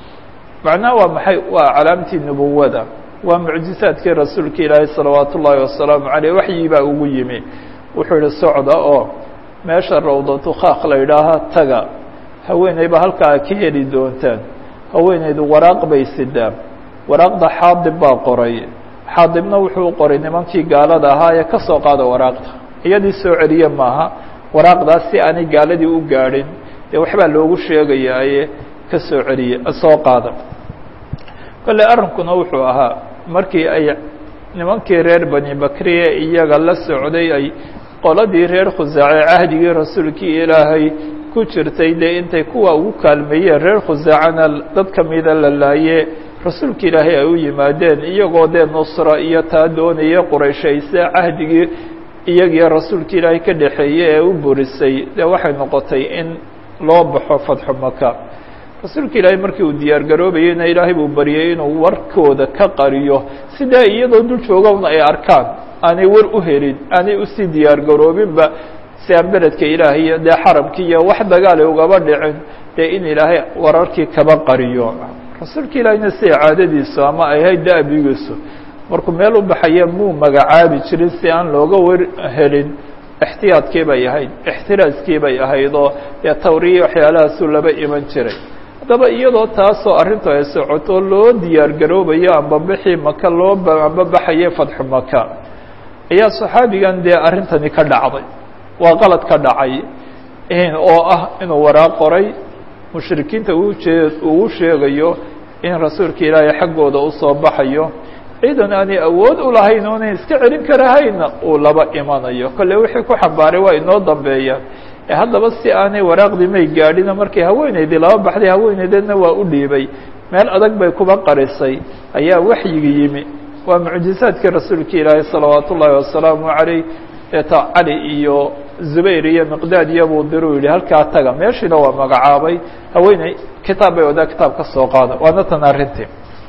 macnaha waa maxay waa calaamtii nubuwada waa mucjizaadkii rasuulka ilaahay salawaat ullaahi wasalaamu caleyh waxyii baa ugu yimi wuxuu yihi socda oo meesha rawdatu khaaq la yidhaaha taga haweeneyba halkaa ka heli doontaan haweeneydu waraaq bay sidaa waraaqda xaadib baa qoray xaadibna wuxuu qoray nimankii gaalada ahaa ee ka soo qaada waraaqda iyadii soo celiye maaha waraaqdaas si aanay gaaladii u gaadhin dee waxbaa loogu sheegayaaye ka soo celiye soo qaada kolley arrinkuna wuxuu ahaa markii ay nimankii reer bani bakriye iyaga la socday ay qoladii reer khusaace cahdigii rasuulkii ilaahay ku jirtay dee intay kuwa ugu kaalmeeyeen reer khusaacana dad kamida la laaye rasuulka ilaahay ay u yimaadeen iyagoo dee nusra iyo taa doonaya qurayshayse cahdigii iyagiyo rasuulka ilaahay ka dhexeeyey ee u burisay dee waxay noqotay in loo baxo fatxu maka rasuulka ilaahay markii uu diyaar garoobayeyna ilaahay buu baryay inuu warkooda ka qariyo sidaa iyadoo dul joogowna ay arkaan aanay war u helin aanay usii diyaar garoobinba si aan beledka ilaahiyo dee xaramkii iyo wax dagaale ugaba dhicin dee in ilaahay wararkii kaba qariyo rasuulka ilaahiyna siday caadadiisu ama ay ahayd da'bigiisu markuu meel u baxaya muu magacaabi jirin si aan looga war helin ixtiyaadkii bay ahayd ixtiraaskii bay ahayd oo dee tawriya waxyaalahaasuu laba iman jiray haddaba iyadoo taasoo arrintu ay socoto loo diyaar garoobayo ambabixii maka loo ambabaxaye fadxu maka ayaa saxaabigan dee arrintani ka dhacday waa qalad ka dhacay oo ah inuu waraaq qoray mushrikiinta ujee uu sheegayo in rasuulka ilaahay xaggooda usoo baxayo ciidan aanay awood u lahayn oonay iska celin karahayna uu laba imanayo kolle wixii ku xambaaray waa inoo dambeeyaan ee haddaba si aanay waraaqdii may gaadhino markay haweenaydii laba baxday haweenaydeedna waa u dhiibay meel adag bay kuba qarisay ayaa waxyigi yimi waa mucjizaadkii rasuulka ilaahay salawaat ullaahi wasalaamu calayh eeta cali iyo zubayr iyo miqdaad iyobuu diruu yihi halkaa taga meeshiina waa magacaabay haweeney kitaab bay wadaa kitaab ka soo qaada waana tan arrintii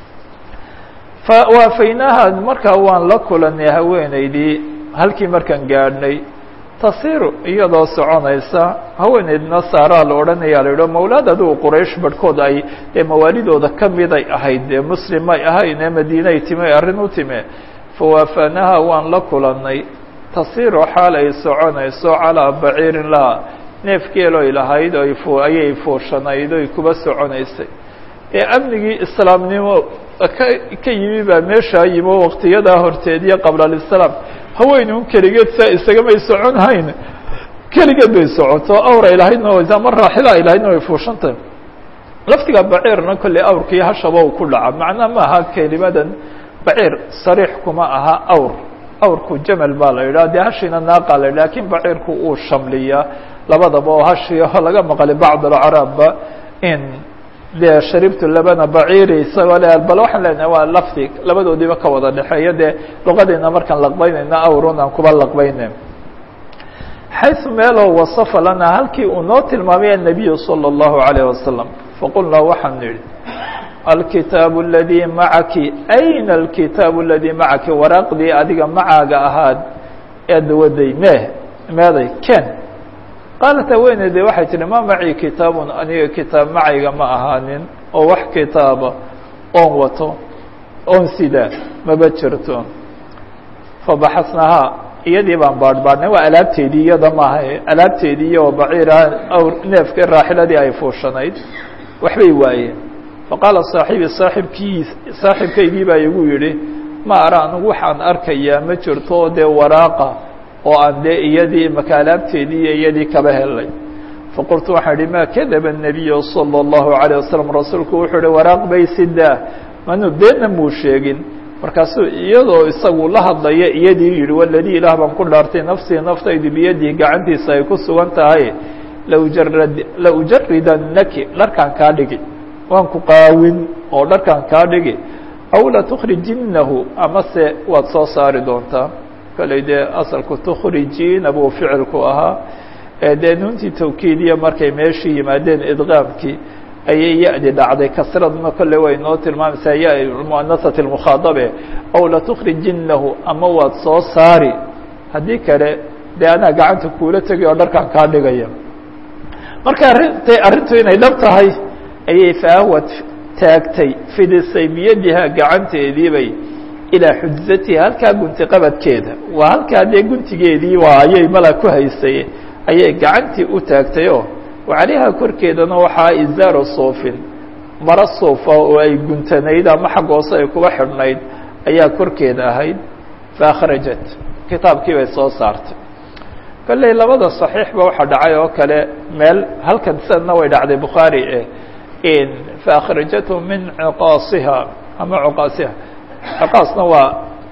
fawaafaynaha markaa waan la kulanay haweeneydii halkii markaan gaadhnay tasiru iyadoo soconaysa haweeneydna saaraa la odhanaya la yidho mawlaad adigu quraysh barhkood ay dee mawaalidooda ka miday ahayd dee muslim may ahayn ee madiinay time arrin u time fawaafanaha waan la kulanay tasiru xaal ay soconayso calaa baciirin laha neef geeloy lahayd o ayay fuushanayd oy kuba soconaysay ee amnigii islaamnimo ka ka yimi baa meeshaa yimo waktiyadaa horteed iyo qabla alislaam haweeney un keligeed saa isagamay soconhayn keligeed bay socoto awray lahaydna ama raaxila ay lahaydna way fuushantahy laftiga baciirna kolley awrkii hashaba uu ku dhaca macnaa ma aha kelimadan baciir sariix kuma aha awr awrku jamal baa la yidhaha dee hashiina naaqa la yidhah lakin baciirku uu shamliyaa labadaba oo hashi oo laga maqlay bacd alcaraabba in dee sharibtu labana baciiri isagoo le bal waxaan leenahay waa lafdi labadoodiiba ka wada dhexeeya dee luqadeena markaan laqbaynayna awrun aan kuba laqbayne xayثu meeloo wasafa lana halkii uu noo tilmaamay الnabiyu salى الlahu عalيه wasalam faqulnaa waxaan nidhi alkitaabu اladii macaki ayna alkitaabu اladii macaki waraaqdii adiga macaaga ahaad eed waday mee meeday ken qaalat haweeneyde waxay tihi ma macii kitaabun aniga kitaab macayga ma ahaanin oo wax kitaaba oon wato oon sidaa maba jirto fabaxasnahaa iyadii baan baadhbaadhnay waa alaabteedii iyada maaha alaabteedii iyo baciira awr neefka raaxiladii ay fuushanayd waxbay waayeen faqaala saaxibi saaxibkii saaxibkaygii baa igu yidhi ma ara anigu waxaan arkayaa ma jirto oo dee waraaqa oo aan dee iyadii maka alaabteedii iyo iyadii kaba helay faqultu waxaan idhi ma kadaba الnabiyu salى الlahu عalيه wasalam rasuulku wuxuu ihi waraaq bay sidaa manu beenna muu sheegin markaasuu iyadoo isagu la hadlaya iyadii yihi waladii ilaah baan ku dhaartay nafsii naftaydu biyadihi gacantiisa ay ku sugan tahay laujarad laujaridanaki dharkaan kaa dhigi waan ku qaawin oo dharkaan kaa dhigi aw latukrijinahu amase waad soo saari doontaa kolley dee asalku tukhrijiina buu ficilku ahaa dee nuuntii tawkiidiya markay meeshii yimaadeen idqaamkii ayay ya-di dhacday kasradna kolley way noo tilmaamaysaa ya muanasati lmukhaadabe aw latukrijinahu ama waad soo saari haddii kale dee anaa gacanta kuula tegi oo dharkaan kaa dhigaya marka arintay arrintu inay dhab tahay ayay faahwad taagtay fidisay biyadiha gacanteediibay ilaa xujzatiha halkaa gunti qabadkeeda waa halkaa dee guntigeedii waa ayay mala ku haysay ayay gacantii u taagtay oo calayha korkeedana waxaa izaaru suufin maro suufa oo ay guntanayd ama xag hoose ay kuba xidhnayd ayaa korkeeda ahayd faakhrajat kitaabkii bay soo saartay kolley labada صaxiixba waxaa dhacay oo kale meel halkan sanadna way dhacday bukhaari e faakhrajathu min ciqaasiha ama cuqaasiha ciqaasna waa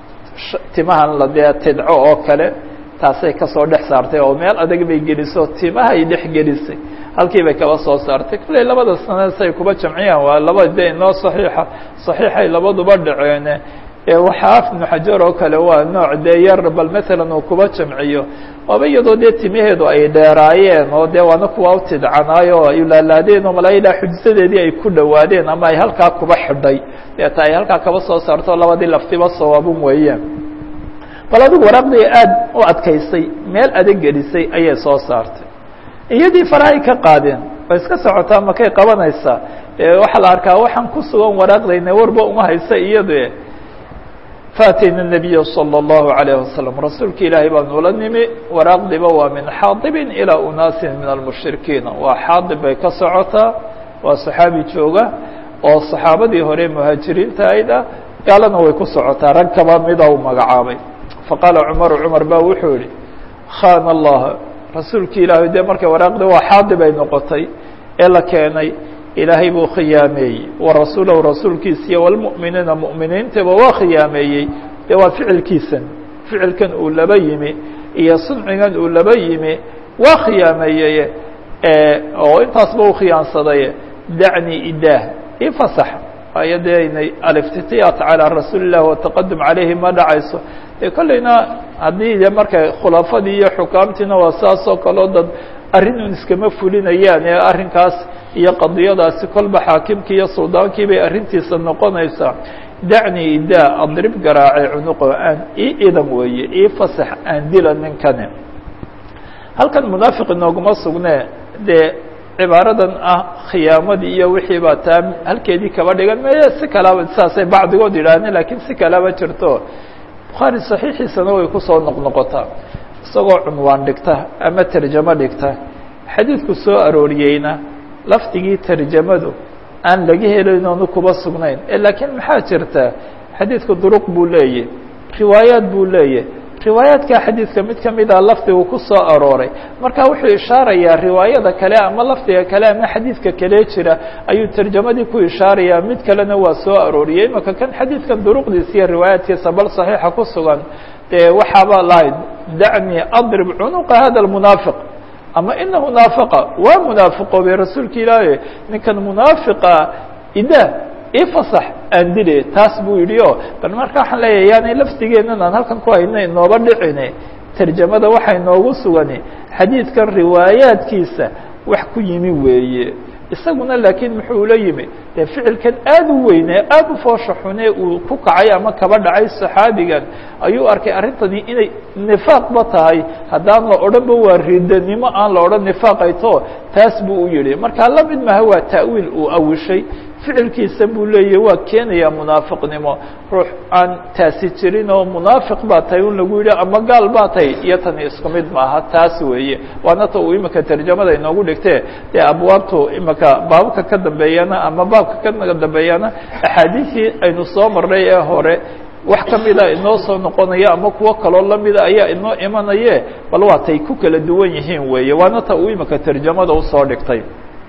timahan la dee tidco oo kale taasay kasoo dhex saartay oo meel adag bay geliso timahay dhex gelisay halkii bay kaba soo saartay kolley labada sanad say kuba jamciyaan waa laba de inoo صaxiixa صaxiixay labaduba dhaceene waxaaf ibnu xajar oo kale waa nooc dee yar bal maalan uu kuba jamciyo waaba iyadoo dee timaheedu ay dheeraayeen oo dee waana kuwa u tidcanaayo o ay laalaadeen oo malaa ilaa xujsadeedii ay ku dhowaadeen ama ay halkaa kuba xidhay deeta ay halkaa kaba soo saarto labadii laftiba sawaabun weeyaan bal adigu waraaqdii aad u adkaysay meel adag gelisay ayay soo saartay iyadii farahay ka qaadeen way iska socotaa makay qabanaysaa waxaa la arkaa waxaan ku sugan waraaqdayna warba uma haysa iyado faatayna الnabiya salى الlahu عalayه wasalam rasuulka ilaahay baan ula nimi waraaqdiba waa min xaadibin ilaa unaasin min almushrikiina waa xaadib bay ka socotaa waa saxaabi jooga oo saxaabadii hore muhaajiriinta ayd ah gaalana way ku socotaa rag kaba mida u magacaabay faqaala cumaru cumar ba wuxuu yihi khana allah rasuulki ilaahay dee markay waraaqdi waa xaadib ay noqotay ee la keenay ilaahay buu khiyaameeyey wa rasuulahu rasuulkiisiiyo walmu'miniina mu'miniintaba waa khiyaameeyey dee waa ficilkiisan ficilkan uu laba yimi iyo suncigan uu laba yimi waa khiyaameeyey oo intaasba u khiyaansaday dacni idaah ifasax waayo dee inay aliftitiyaat calaa rasuuli illah wataqadum calayhi ma dhacayso dee kolleyna haddii de markay khulafadii iyo xukaamtiina waa saas oo kaleo dad arrinun iskama fulinayaan ee arrinkaas iyo qadiyadaasi kolba xaakimkii iyo suldaankii bay arrintiisa noqonaysaa dacni idaa adrib garaace cunuqo aan ii idan weeye ii fasax aan dila ninkani halkan munaafiq inooguma sugne dee cibaaradan ah khiyaamadii iyo wixii baa taa halkeedii kaba dhigan meye si kalaba saasay bacdigood yidhaahdeen lakiin si kalaba jirto bukhaari saxiixiisana way kusoo noqnoqotaa isagoo cunwaan dhigta ama terjamo dhigta xadiidku soo arooriyeyna lafdigii terjamadu aan laga helayn oonu kuba sugnayn laakiin maxaa jirta xadiidku duruq buu leeyahy riwaayaat buu leeyahy riwaayaadka xadiidka mid kamida lafdigu ku soo arooray marka wuxuu ishaarayaa riwaayada kale ama lafdiga kale ama xadiidka kale jira ayuu terjamadii ku ishaarayaa mid kalena waa soo arooriyey imaka kan xadiidkan duruqdiisa iyo riwaayaadkiisa bal saxiixa ku sugan dee waxaaba lahayd dacni adrib cunuqa hada munaafiq ama inahu naafiqa waa munaafiqoobay rasuulka ilaahi ninkan munaafiqa ida ifasax aan dile taas buu yidhi o bal marka waxaan leeyahay yaanay lafdigeennan aan halkan ku hayna inooba dhicine terjamada waxay noogu sugani xadiidkan riwaayaadkiisa wax ku yimi weeye isaguna laakiin muxuu la yimi dee ficilkan aad u weyne aad u foosha xune uu ku kacay ama kaba dhacay saxaabigan ayuu arkay arrintani inay nifaaqba tahay haddaan la odhanba waa ridanimo aan la odhan nifaaqayto taas buu u yihi marka la mid maha waa ta'wiil uu awishay ficilkiisa buu leeyahy waa keenayaa munaafiqnimo ruux aan taasi jirin oo munaafiq baa tahay un lagu yidhi ama gaal baa tahay iyo tani isku mid maaha taas weeye waana ta uu imika terjamada inoogu dhigtee dee abwaabtu imika baabka ka dambeeyana ama baabka ka dambeeyana axaadiisii aynu soo marnay ee hore wax kamida inoo soo noqonaya ama kuwo kaloo lamida ayaa inoo imanaye bal waa tay ku kala duwan yihiin weeye waana ta uu imika terjamada usoo dhigtay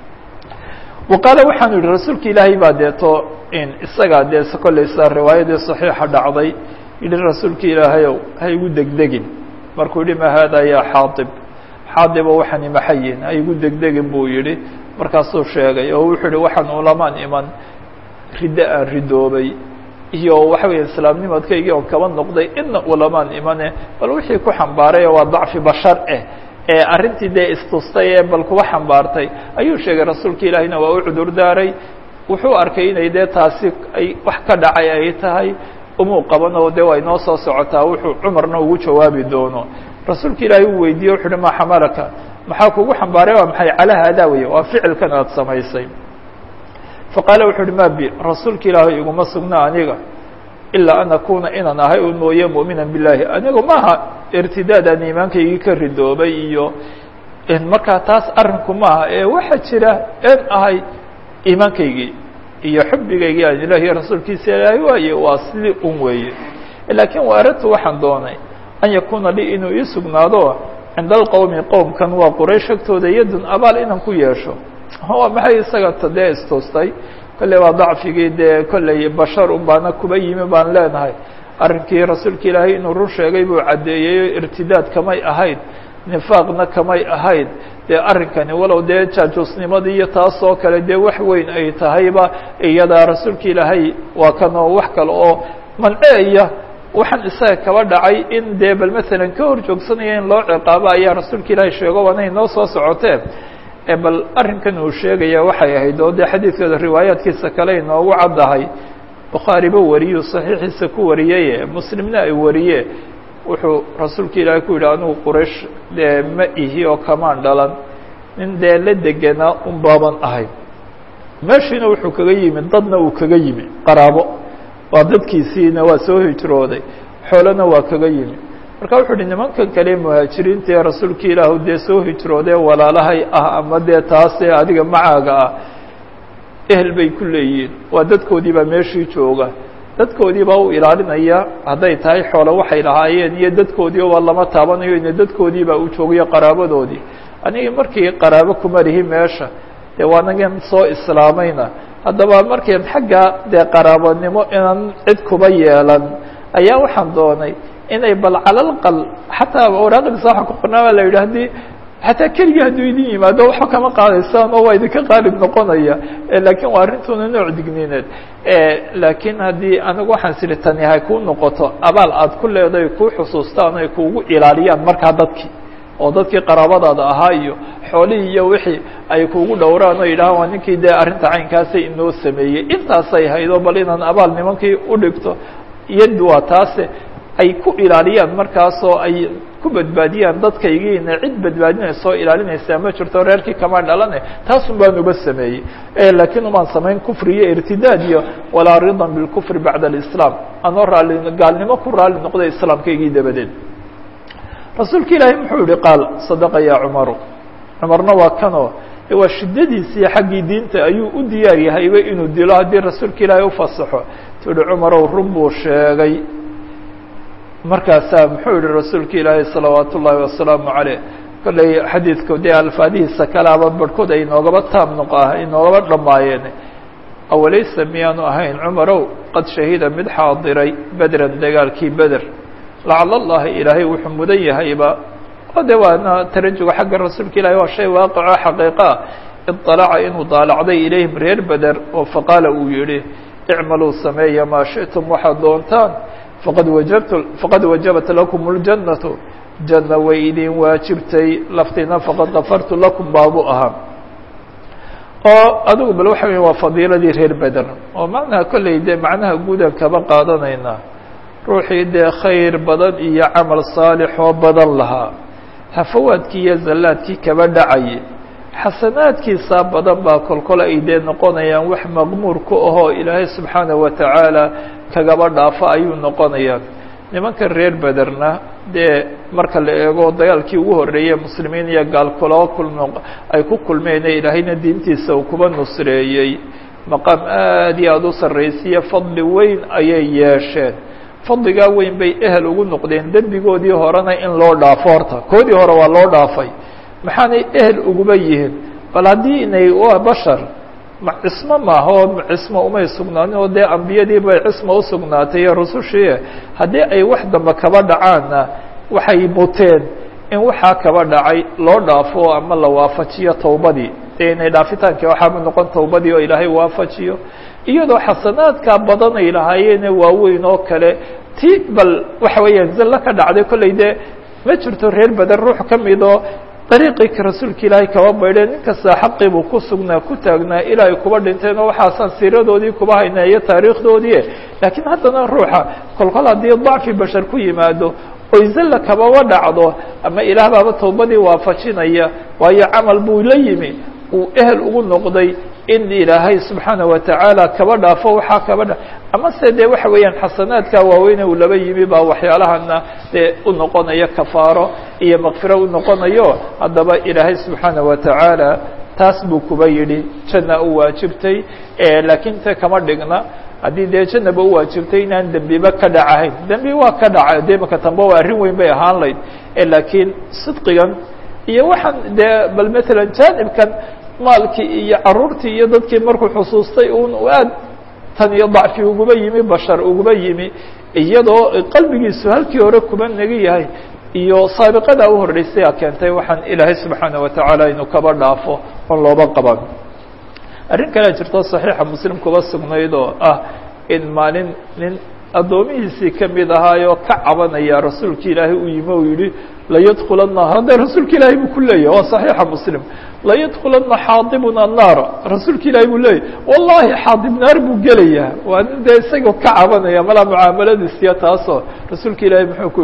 waqaale waxaanu yihi rasuulka ilaahay baa deeto in isagaa dee kolleysa riwaayadii saxiixa dhacday yihi rasuulka ilaahayow ha igu degdegin markuu yihi ma haada yaa xaadib xaadibo waxaan imaxayin ha igu degdegin buu yihi markaasuu sheegay oo wuxuu yihi waxaan ulamaan iman riddo aan ridoobay iyo waxa weya islaamnimadkaygii oo kaba noqday ina ulamaan imane bal wixii ku xambaaray waa dacfi bashar eh ee arrintii dee istustay ee bal kuba xambaartay ayuu sheegay rasuulka ilaahiyna waa u cudur daaray wuxuu arkay inay dee taasi ay wax ka dhacay ay tahay umuu qaban oo dee waa inoo soo socotaa wuxuu cumarna ugu jawaabi doono rasuulka ilaahay uu weydiiye wuxu uhi maa xamalaka maxaa kugu xambaaray waa maxay calaa haadaa weye waa ficilkan aad samaysay faqaala wuxu uhi ma bi rasuulka ilaahay iguma sugna aniga ilaa an akuna inaan ahay un mooye mu'mina billahi anigu maaha irtidaad aan iimaankaygii ka ridoobay iyo markaa taas arrinku maaha ee waxaa jira en ahay iimaankaygii iyo xubbigaygii aan ilahi iyo rasuulkiisa ilaahay waaye waa sidii un weeye laakiin wa aradtu waxaan doonay an yakuna lii inuu ii sugnaado cinda alqowmi qowmkan waa quraysh agtooda yadun abaal inaan ku yeesho waa maxay isaga ta dee istuustay kolley waa dacfigii dee kolley bashar un baana kuba yimi baan leenahay arrinkii rasuulka ilaahay inuu run sheegay buu caddeeyey irtidaad kamay ahayd nifaaqna kamay ahayd dee arrinkani walow dee jaajuusnimadii iyo taas oo kale dee wax weyn ay tahayba iyadaa rasuulka ilaahay waa kanoo wax kale oo manceeya waxaan isaga kaba dhacay in dee bal masalan ka hor joogsanaya in loo ciqaabo ayaa rasuulka ilaahay sheego waana inoo soo socotee bal arrinkan uu sheegaya waxay ahayd oo dee xadiidkeeda riwaayaadkiisa kale inoogu caddahay bukhaariba wariyuu saxiixiisa ku wariyeye muslimna ay wariye wuxuu rasuulka ilaahay ku yidhi anigu quraysh dee ma ihi oo kamaan dhalan nin dee la degenaa un baaban ahay meeshiina wuxuu kaga yimi dadna uu kaga yimi qaraabo waa dadkiisiina waa soo hijrooday xoolona waa kaga yimi marka wuxuu uhi nimankan kale muhaajiriinta ee rasuulka ilaahu dee soo hijroodee walaalahay ah ama dee taasee adiga macaaga ah ehel bay ku leeyihiin waa dadkoodii baa meeshii jooga dadkoodii baa u ilaalinaya hadday tahay xoolo waxay lahaayeen iyo dadkoodii waa lama taabanayo ina dadkoodii baa u joogayo qaraabadoodii anigi markii qaraabo kuma lihi meesha dee waanagan soo islaamayna haddaba markiin xagga dee qaraabonimo inaan cid kuba yeelan ayaa waxaan doonay inay bal calalqal xataa waraaqdiisa waxa ku qornaa baa la yidhi haddii xataa keligii hadduu idin yimaado waxba kama qaadaysaan oo waa idinka qaalib noqonaya lakin waa arrintuna nooc digniineed laakiin haddii anigu waxaan siri tani hay kuu noqoto abaal aad ku leedahay kuu xusuustaan ay kuugu ilaaliyaan markaa dadkii oo dadkii qaraabadaada ahaa iyo xoolihii iyo wixii ay kuugu dhowraan oo yidhahaan waa ninkii dee arrinta caynkaasay inoo sameeyey intaasay haydo bal inaan abaal nimankii udhigto iyadu waa taase ay ku ilaaliyaan markaasoo ay ku badbaadiyaan dadkaygiina cid badbaadinaysa oo ilaalinaysaa ma jirto reerkii kama dhalane taasun baan uba sameeyey laakiin umaan samayn kufri iyo irtidaad iyo walaa ridan bilkufri bacda alislaam anoo raali gaalnimo ku raali noqday islaamkaygii dabadeed rasuulka ilaahay muxuu yihi qaal sadaqa ya cumaru cumarna waa kanoo waa shiddadiisii xaggii diinta ayuu u diyaar yahayba inuu dilo haddii rasuulka ilaahay ufasaxo tuhi cumarow run buu sheegay markaasaa muxuu yihi rasuulka ilaahay salawaat ullaahi wasalaamu caleyh kolley xadiidku dee alfaadihiisa kalaaba barhkood ay inoogaba taam noq inoogaba dhammaayeen awalaysa miyaanu ahayn cumarow qad shahida mid xaadiray bedran dagaalkii beder lacala allahi ilaahay wuxuu mudan yahayba o de waana tarajuga xagga rasuulka ilahi waa shay waaqicoo xaqiiqaa iطalaca inuu daalacday ilayhim reer beder oo faqaala uu yihi icmaluu sameeya maa shiئtum waxaad doontaan faqad wajabtu faqad wajabat lakum اljannatu janna way idin waajibtay laftina faqad kafartu lakum baabu ahaa oo adigu bal waxa wey waa fadiiladii reer beder oo macnaha kolley dee macnaha guudan kaba qaadanaynaa ruuxii dee khayr badan iyo camal saalix oo badan lahaa hafawaadkii iyo zallaadkii kaba dhacayay xasanaadkiisaa badan baa kolkol ay dee noqonayaan wax maqmuur ku ahoo ilaahay subxaanaه wa tacaala kagaba dhaafo ayuu noqonayaa nimanka reer bederna dee marka la eego dagaalkii ugu horreeyey muslimiin iyo gaal kuloo kulmo ay ku kulmeen ee ilaahayna diintiisa uu kuba nusreeyey maqaam aad iyo aada u sarraysiiyo fadli weyn ayay yeesheen fadligaa weyn bay ehel ugu noqdeen dembigoodii horena in loo dhaafo horta koodii hore waa loo dhaafay maxaanay ehel uguba yihiin bal haddii inay waa bashar cismo maaha oo cismo umay sugnaanin oo dee ambiyadii bay cismo usugnaatay iyo rusushii haddii ay wax dambe kaba dhacaanna waxay muteen in waxaa kaba dhacay loo dhaafo ama la waafajiyo towbadii dee inay dhaafitaankii waxaaba noqon towbadii oo ilaahay waafajiyo iyadoo xasanaadkaa badan ay lahaayeene waaweyn oo kale ti bal waxa weeyaan zallo ka dhacday kolley dee ma jirto reer beder ruux ka midoo dariiqii rasuulka ilaahay kaba baydheen nin kasta xaqii buu ku sugnaa ku taagnaa ilaa ay kuba dhinteen oo waxaasaan siiradoodii kuba haynaa iyo taariikhdoodii laakiin haddana ruuxa kolkol haddii dacfi bashar ku yimaado oy zalla kababa dhacdo ama ilaah baaba towbadii waafajinaya waayo camal buu la yimi uu ehel ugu noqday in ilaahay subxaana wa tacaala kaba dhaafo waxaa kaba dha amase dee waxa weeyaan xasanaadka waaweyne uu laba yimi baa waxyaalahana dee u noqonayo kafaaro iyo makfiro u noqonayo haddaba ilaahay subxaana wa tacaala taas buu kuba yidhi janna u waajibtay laakiin te kama dhigna haddii dee jannaba u waajibtay inaan dembiba ka dhacahayn dembi waa ka dhaca dee maka tamba waa arrin weyn bay ahaan layd laakiin sidqigan iyo waxaan dee bal matalan jaanibkan maalkii iyo caruurtii iyo dadkii markuu xusuustay un aad tan iyo dacfi uguba yimi bashar uguba yimi iyadoo qalbigiisu halkii hore kuba naga yahay iyo saabiqadaa u horreysay a keentay waxaan ilaahay subxaana wa tacaala inuu kaba dhaafo on looba qaban arrin kalea jirto saxiixa muslim kuba sugnayd oo ah in maalin nin addoomihiisii kamid ahaayoo ka cabanaya rasuulka ilaahay uu yimi u yihi layadkulana hadda rasuulka ilaahay buu ku leeyahy waa صaxiixa muslim layadkulana xaadibuna annaara rasuulka ilaahay buu leeyahy wallahi xaadib naar buu gelayaa waa nin dee isagoo ka cabanaya malaa mucaamaladiisiya taasoo rasuulka ilaahay muxuu ku yihi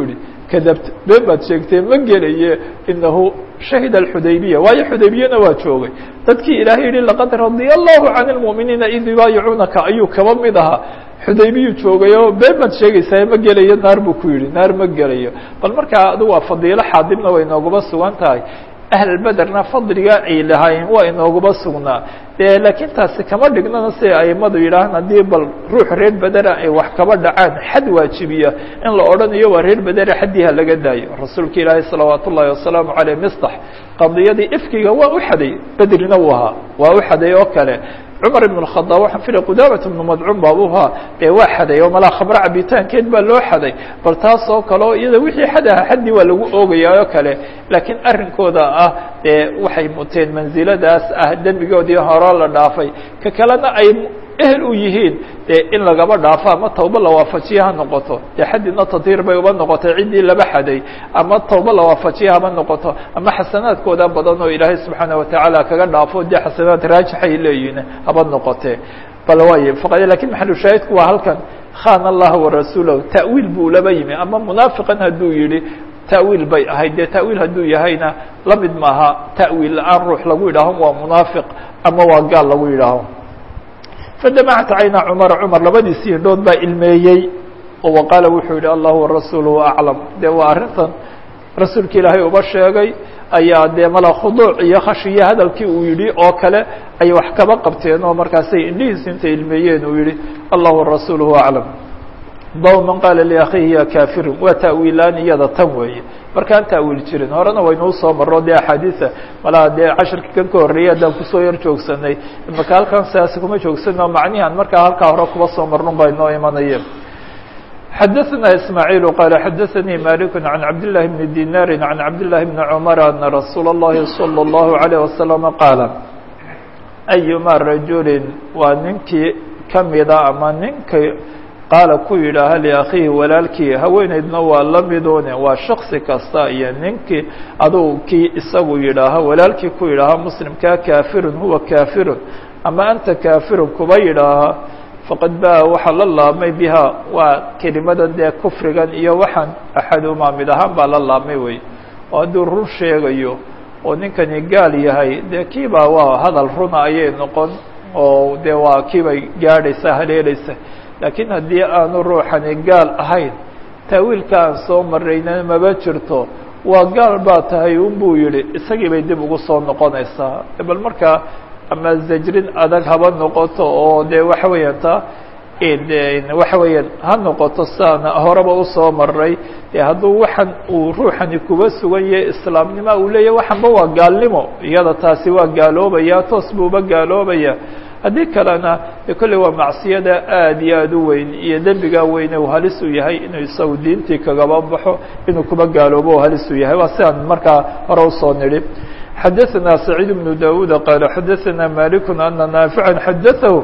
kadabt been baad sheegtee ma gelaye inahu shahida alxudaybiya waayo xudaybiyana waa joogay dadkii ilaahay yihi laqad radia allahu can lmu'miniina id yubaayicuunaka ayuu kaba mid ahaa xudaybiyu joogayoo been baad sheegaysaa ma gelayo naar buu ku yidhi naar ma gelayo bal markaa adigu waa fadiilo xaadibna way nooguba sugan tahay ahlbederna fadliga ay lahaayeen waa inooguba sugnaa de laakiin taasi kama dhignana siday aimadu yidhaahaan haddii bal ruux reer bedera ay wax kaba dhacaan xad waajibiya in la odhanayo waa reer bedera xaddiiha laga daayo rasuulka ilaahi salawaat ullahi wasalaamu caleyh mistax qadiyadii ifkiga waa u xaday bedrina uu ahaa waa u xaday oo kale cumar ibn khadaab waxaan filay qudaamat ibnu madcuun baabuhaa dee waa xaday oo malaa khamro cabitaankeed baa loo xaday bal taas oo kale oo iyada wixii xad aha xaddii waa lagu oogayaa oo kale laakiin arrinkooda ah dee waxay muteen mansiladaas ah dembigoodii hore la dhaafay ka kalena ay ehel u yihiin dee in lagaba dhaafo ama tawba la waafajiye ha noqoto dee xaddina tatiir bay uba noqotay ciddii laba xaday ama tawba la waafajiye haba noqoto ama xasanaadkooda badan oo ilaahay subxaana watacaala kaga dhaafo dee xasanaad raajixay leeyihiin haba noqotee bal waay faqad lakin maxalushaahidku waa halkan khana allaha warasuulahu ta'wiil buu laba yimi ama munaafiqan hadduu yihi ta'wiil bay ahayd dee ta'wiil hadduu yahayna la mid maaha ta'wiil la-aan ruux lagu yidhaaho waa munaafiq ama waa gaal lagu yidhaaho fadamacat cayna cumara cumar labadiisii hindhood baa ilmeeyey oo waqaala wuxuu yihi allahu warasuuluhu aclam dee waa arrintan rasuulka ilaahay uba sheegay ayaa dee mala khuduuc iyo khashiyo hadalkii uu yidhi oo kale ay wax kaba qabteen oo markaasay indhihiisi intay ilmeeyeen uu yihi allahu warasuuluhu aclam baw man qaala liakhiihi ya kafirun waa ta'wiilaan iyada tan weeye markaan ta'wiil jirin horena waynuu soo maro dee axaadiisa malaa dee cashirkii kan ka horreeyay haddaan kusoo yar joogsanay imaka halkan siaasi kuma joogsano macnihan markaa halkaa hore kuba soo marnun baa inoo imanayeen xadaثna ismaaعiil qala xadaثanii malik can cabdالlahi bni dinaari can cabdالlahi bni cmar ana rasuula اllahi salى الlahu عalيه wasalam qaala ayuma rajulin waa ninkii kamida ama ninka qaala ku yidhaaha liakhiihi walaalkii haweeneydna waa la midune waa shaksi kasta iyo ninkii adugu kii isagu yidhaaha walaalkii ku yidhaaha muslimkaa kaafirun huwa kaafirun ama anta kaafirun kuba yidhaaha faqad baa waxaa la laabmay biha waa kelimadan dee kufrigan iyo waxaan axadumaa mid ahaan baa la laabmay wey oo hadduu run sheegayo oo ninkani gaal yahay dee kiibaa waa hadal runa ayay noqon oo dee waa kiibay gaadhaysa haleelaysa laakiin haddii aanu ruuxani gaal ahayn taawiilka aan soo marayna maba jirto waa gaal baa tahay unbuu yihi isagii bay dib ugu soo noqonaysaa bal markaa ama zajrin adag haba noqoto oo dee waxa weeyaan ta waxa weeyaan ha noqoto siaana horeba usoo maray dee hadduu waxan uu ruuxani kuba sugan yahay islaamnimo uu leeyahy waxanba waa gaalnimo iyada taasi waa gaaloobaya toos buuba gaaloobaya haddii kalena de kolley waa macsiyada aad iyo aad u weyn iyo dembigaa weyne uu halis u yahay inuu isagu diintii kagaba baxo inuu kuba gaaloobo u halis u yahay waa sidaan markaa hore usoo nidhi xadaثna سacيid بن dawuud qala xadaثna malik ana naafiعa xadaثahu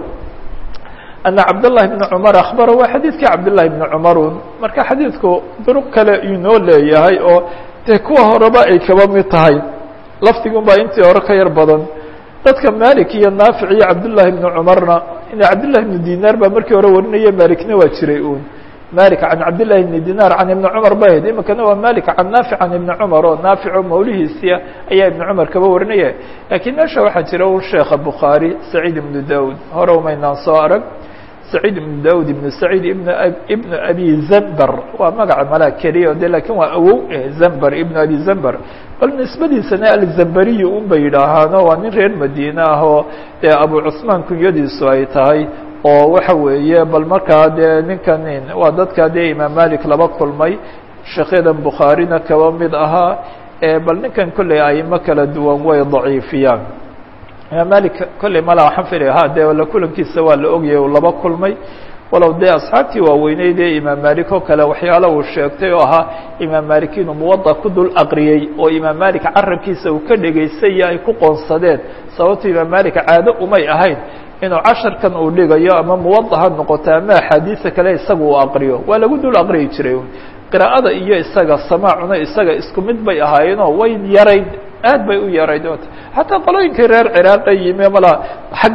ana cabdالlahi بn cmar aخbara waa xadiidkii cabdالlahi بn cmarun marka xadiidku duruq kale inoo leeyahay oo dee kuwa horeba ay kaba mid tahay lafdigun baa intii hore ka yar badan dadka malik iyo naafic iyo cabdالlahi بn cmarna cabdالlahi بn dinar baa markii hore warinaya malikna waa jiray un malik can cabdالlahi بn dinar can ibni cmar ba ahayd imikana waa malik can naafic can ibni cmar oo naafico mawlihiisia ayaa ibni cmar kaba warinaya lakiin meesha waxaa jira un sheekha bukhaarي saciid ibnu daud hore umaynaan soo arag saciid ibnu daud ibnu saciid ibn ibnu abi zamber waa magaca malaa keliya de lakin waa awow zamber ibnu abi zamber bal nisbadiisana alzamberiyi un bay yidhaahaano waa nin reer madiine ah oo dee abu cusmaan kunyadiisu ay tahay oo waxa weeye bal markaa dee ninkan waa dadka dee imaam malik laba kulmay sheekyadan bukhaarina kaba mid ahaa bal ninkan kolley aimo kala duwan way daciifiyaan imaam malik kolley mala waxaan filaya ha dee la kulankiisa waa la ogyahay uu laba kulmay walow dee asxaabtii waaweyneyd ee imaam malik oo kale waxyaala uu sheegtay oo ahaa imaam malik inuu muwada ku dul aqriyey oo imaam malik carabkiisa uu ka dhegaysaya ay ku qoonsadeen sababto imaam malik caado umay ahayn inuu casharkan uu dhigayo ama muwada ha noqoto ama axaadiisa kale isaga uu aqriyo waa lagu dul aqriyi jiray qiraa'ada iyo isaga samaacuna isaga isku mid bay ahaayeenoo way yarayd aad bay u yarayd xataa qolooyinkii reer ciraaqa yimi mala xaggan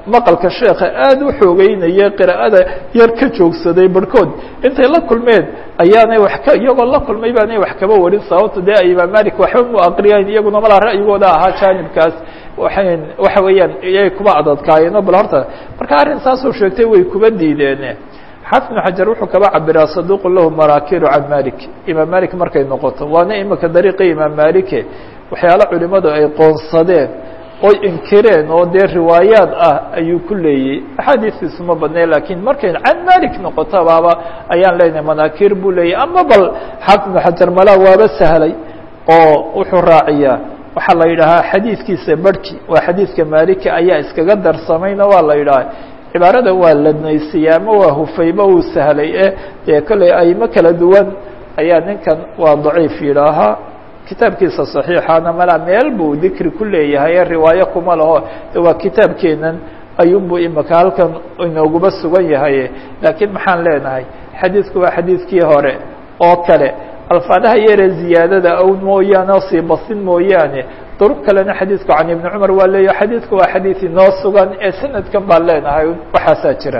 maqalka sheekha aada u xoogeynaya qiraa'ada yar ka joogsaday barhkood intay la kulmeen ayaanay wax ka iyagoo la kulmay baanay wax kaba warin sababto dee imaam malik waxba mu aqriyayn iyaguna malaa ra'yigooda ahaa jaanibkaas waxay waxa weeyaan iyay kuba adadkaayeen bal horta marka arrin saasoo sheegtay way kuba diideen xaafid ibnu xajar wuxuu kaba cabiraa saduuqu lahu maraakiru can malik imaam malik markay noqoto waana imika dariiqii imaam malike waxyaalo culimadu ay qoonsadeen oy inkireen oo dee riwaayaad ah ayuu ku leeyey axaadiistiisu ma badnay lakiin markay can malik noqoto baaba ayaan leenahay manaakir buu leeyahy ama bal xaafid ibnu xajar malaa waaba sahlay oo wuxuu raaciyaa waxaa la yidhaahaa xadiidkiisa barhki waa xadiidka maliki ayaa iskaga darsamayna waa la yidhaha cibaarada waa ladnaysiyey ama waa hufayba uu sahlay e dee kolley aymo kala duwan ayaa ninkan waa daciif yidhaahaa kitaabkiisa صaxiixana malaa meel buu dikri ku leeyahay ee riwaayo kuma laho de waa kitaabkeenan ayuunbuu imika halkan inooguba sugan yahay laakiin maxaan leenahay xadiidku waa xadiidkii hore oo kale alfaadaha yare ziyaadada awn mooyaane oo sii basin mooyaane duruq kalena xadiidku can ibni cumar waa leeyahy xadiidku waa xadiid inoo sugan ee sanadkan baan leenahay waxaasaa jira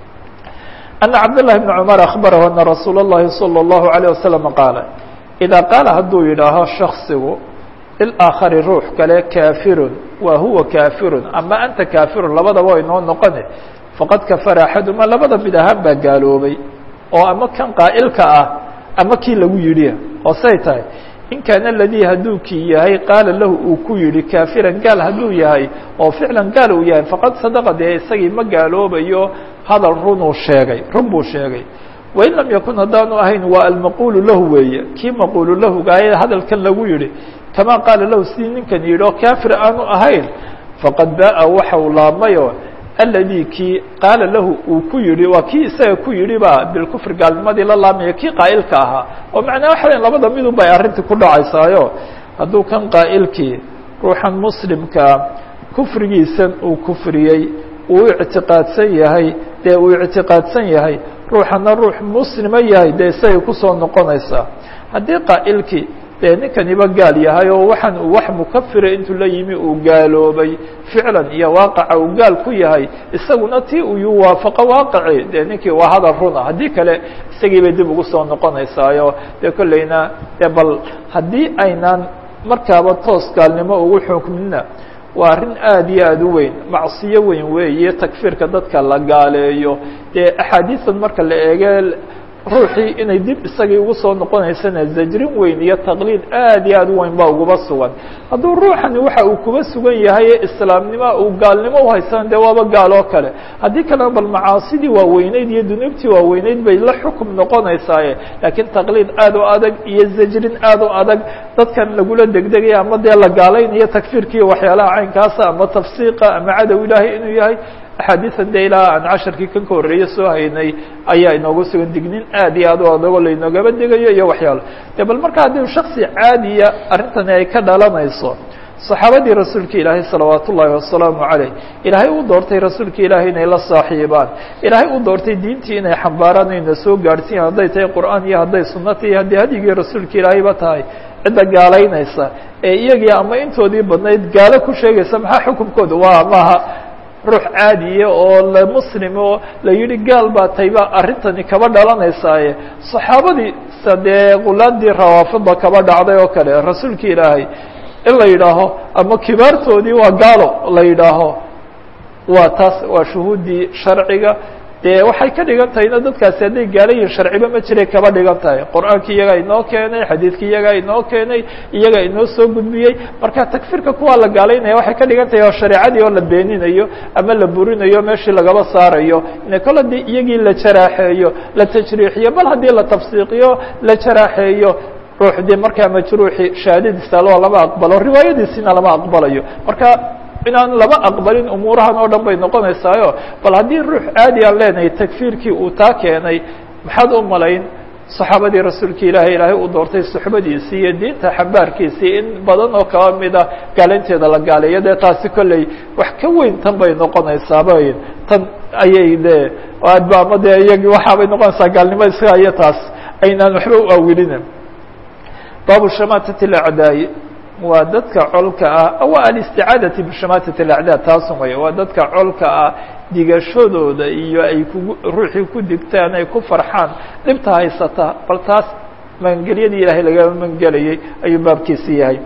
ana cabdالlahi bn cumar akhbarahu ana rasuul اllahi salى الlahu عalيه wasalam qaala idaa qaala hadduu yidhaaho shaksigu lilaakhari ruux kale kaafirun wa huwa kaafirun ama anta kaafirun labadaba way noo noqone faqad kafara axaduma labada mid ahaan baa gaaloobay oo ama kan qaa'ilka ah ama kii lagu yidhi oo say tahay in kaana aladii hadduu kii yahay qaala lahu uu ku yidhi kaafiran gaal hadduu yahay oo ficlan gaal uu yahay faqad sadaqa dee isagii ma gaaloobayo hadal runuu sheegay run buu sheegay wain lam yakun haddaanu ahayn waa almaquulu lahu weeye kii maquulu lahugaayee hadalkan lagu yidhi kamaa qaala lahu sidii ninkan yidhi oo kaafir aanu ahayn faqad baa'a waxa uu laabmayo aladii kii qaala lahu uu ku yidhi waa kii isaga ku yidhi ba bilkufri gaalnimadii la laamaya kii qaa'ilka ahaa oo macnaa waxa weya labada midun bay arrintii ku dhacaysaayo hadduu kan qaa'ilkii ruuxan muslimkaa kufrigiisan uu kufriyey uu ictiqaadsan yahay dee uu ictiqaadsan yahay ruuxana ruux muslima yahay dee isagay kusoo noqonaysaa haddii qaa'ilkii dee ninkaniba gaal yahay oo waxaan uu wax mukafira intuu la yimi uu gaaloobay ficlan iyo waaqaca uu gaal ku yahay isaguna tii uu waafaqo waaqaci dee ninkii waa hadal runa haddii kale isagii bay dib ugu soo noqonaysaayo dee kolleyna dee bal haddii aynaan markaaba toos gaalnimo ugu xukmina waa arrin aada iyo aada u weyn macsiyo weyn weeye takfiirka dadka la gaaleeyo dee axaadiisan marka la eege ruuxii inay dib isagii ugu soo noqonaysana zajrin weyn iyo taqliid aad iyo aad u weyn baa uguba sugan hadduu ruuxani waxa uu kuba sugan yahay islaamnimo uu gaalnimo uhaysana dee waaba gaal oo kale haddii kalena bal macaasidii waaweyneyd iyo dunuubtii waaweyneyd bay la xukum noqonaysaaye laakiin taqliid aad u adag iyo zajrin aad u adag dadkan lagula degdegaya ama dee la gaalaynayo takfiirkiiyo waxyaalaha caynkaasa ama tafsiiqa ama cadow ilaahay inuu yahay axaadiisan de ilaa aan casharkii kan ka horreeye soo haynay ayaa inoogu sugan dignin aad iyo aad u adagoo lainoogaba degayo iyo waxyaalo de bal marka haddii shaksi caadiya arrintani ay ka dhalanayso saxaabadii rasuulka ilaahay salawaat ullaahi wasalaamu caleyh ilaahay uu doortay rasuulka ilaahay inay la saaxiibaan ilaahay uu doortay diintii inay xambaaraan ayna soo gaadhsiiyaan hadday tahay qur'aan iyo hadday sunnata iyo haddii hadyigii rasuulka ilaahayba tahay cidda gaalaynaysa ee iyagii ama intoodii badnayd gaalo ku sheegaysa maxaa xukunkooda waa maaha ruux caadiya oo la muslim oo la yidhi gaal baa tayba arrintani kaba dhalanaysaaye saxaabadii sa dee qulaadii rawaafida kaba dhacday oo kale rasuulka ilaahay in la yidhaaho ama kibaartoodii waa gaalo la yidhaaho waa taas waa shuhuuddii sharciga dee waxay ka dhigan tahayna dadkaasi hadday gaala yihin sharciba ma jiray kaba dhigan tahay qur-aanki iyagaa inoo keenay xadiidki iyagaa inoo keenay iyagaa inoo soo gudbiyey marka takfiirka kuwaa la gaalaynaya waxay ka dhigan tahay oo shareecadii oo la beeninayo ama la burinayo meeshii lagaba saarayo ina kol haddii iyagii la jaraaxeeyo la tajriixiyo bal haddii la tafsiiqiyo la jaraaxeeyo ruux dee markaa majruuxi shahaadadiisa loo lama aqbalo riwaayadiisina lama aqbalayo marka inaan lama aqbalin umuurahan oo dhan bay noqonaysaayo bal haddii ruux caadi aan leenahay takfiirkii uu taa keenay maxaad u malayn saxaabadii rasuulka ilaahay ilaahay uu doortay suxbadiisii iyo diinta xambaarkiisii in badan oo kaba mida gaalaynteeda la gaaleeyo dee taasi kolley wax ka weyn tan bay noqonaysaaba tan ayay de adba ama dee iyagii waxaabay noqonaysaa gaalnimo isaga iyo taas aynaan waxba u awilina baabu shamaatati lacdaayi waa dadka colka ah waa alisticaadati bishamaatati alacdaa taasun way waa dadka colka ah digashadooda iyo ay kugu ruuxii ku digtaan ay ku farxaan dhibta haysata bal taas magangelyadii ilaahay laga magangelayay ayuu baabkiisi yahay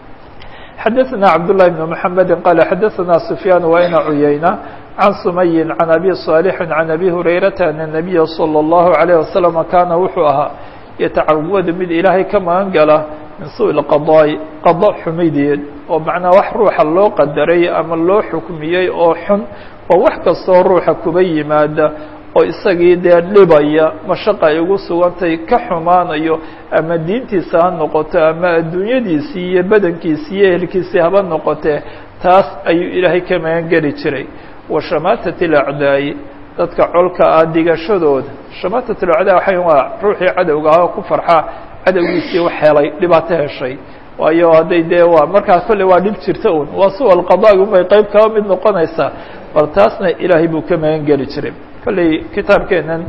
xadaثna cabdاللahi بن محamedi qala xadaثna سfyaan wayna cuyayna can sumayi can abi صاalixi can abi hurayrata ana الnabiya slى الlahu عalيه waslم kaana wuxuu ahaa yatacawadu mid ilaahay ka magan gala min suء اqaضاءi qado xumideed oo macnaa wax ruuxa loo qadaray ama loo xukmiyey oo xun oo wax kastoo ruuxa kuba yimaada oo isagii dee dhibaya mashaqa ay ugu sugantay ka xumaanayo ama diintiisa ha noqoto ama adduunyadiisii iyo badankiisii iyo ehelkiisii haba noqotee taas ayuu ilaahay ka magan geli jiray wa shamaatat alacdaa'i dadka colka ah digashadooda shamaatat alacdaa waxay waa ruuxii cadowga ah oo ku farxa cadowgiisii wax helay dhibaato heshay waayo hadday dee waa markaas kolle waa dhib jirta un waa su alqadaagi unbay qeyb kaba mid noqonaysaa bal taasna ilaahay buu ka magan geli jiray kolley kitaabkeenan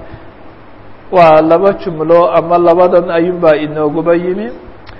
waa laba jumlo ama labadan ayuunbaa inooguba yimi